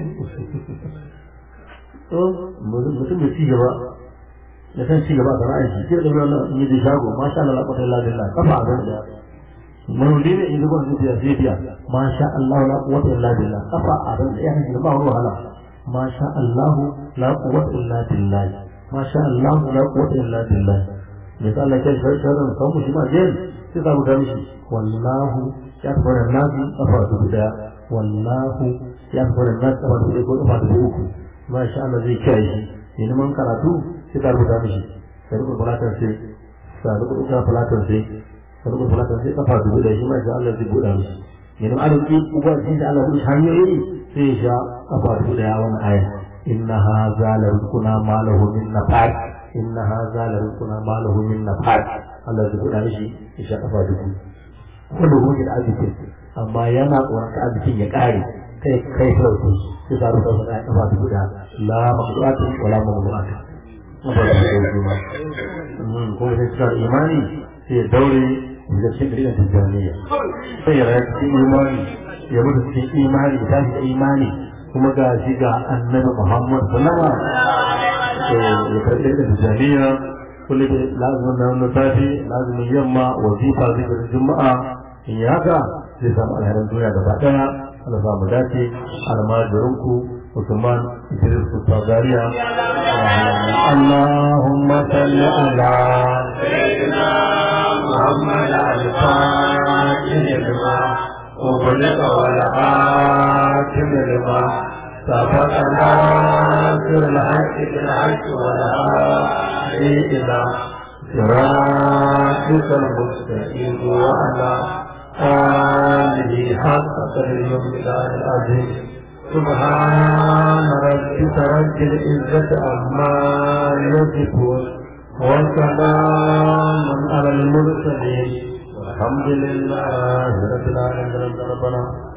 [SPEAKER 3] to mutum da ci gaba da san ci gaba da ra'ayi shi da wannan in yi shago masha Allah la quwwata illa billah kafa a da manudi ne in zuwa zuciya sai biya masha Allah la quwwata illa billah kafa a ran da ya hanji ba wahala masha Allah la quwwata illa billah masha Allah la quwwata illa billah ne ta Allah ke sharan kan mu shi ma jin sai za mu ga mishi wallahu ya fara nabi kafa da wallahu ya fara nabi kafa da ko kafa da uku masha Allah zai kai shi ne man karatu sai ka rubuta mishi sai rubuta falatar sai sai rubuta falatar sai sai rubuta falatar sai kafa dubu da shi masha Allah zai buɗa mishi ne ma arziki uba shi da Allah ya hanyoyi sai ya sha kafa dubu da wannan aya inna hadha la rizquna ma lahu min nafat inna hadha la rizquna ma lahu min nafat Allah zai buɗa mishi ya sha kafa dubu wanda gobe da arziki amma yana tsoron ka arzikin ya ƙare kai kai sauki sai ka rubuta masa ya kafa dubu da la maqdu'atu wala mamnu'atu ba da sauki ma ko sai ka imani sai ya daure da cikin dalilin tijjaniya sai ya rayu cikin imani ya mutu cikin imani ya tashi da imani kuma ga shi ga annabi Muhammad sallama to ya karɓi da tijjaniya kullu da lazumin nan na safi lazumin yamma wazifa zikirin juma'a in yi haka zai samu alherin duniya gaba daya Allah za mu dace almajirinku Usman Idris Kusagariya Allahumma salli ala sayyidina محمد الفاتح لما أغلق والآتم لما سبق ناصر الحق بالحق والهادي إلى صراطك المستقيم وعلى آله حق قدر العظيم سبحان ربك رب العزة عما يصفون وسلام على المرسلين والحمد لله رب العالمين ربنا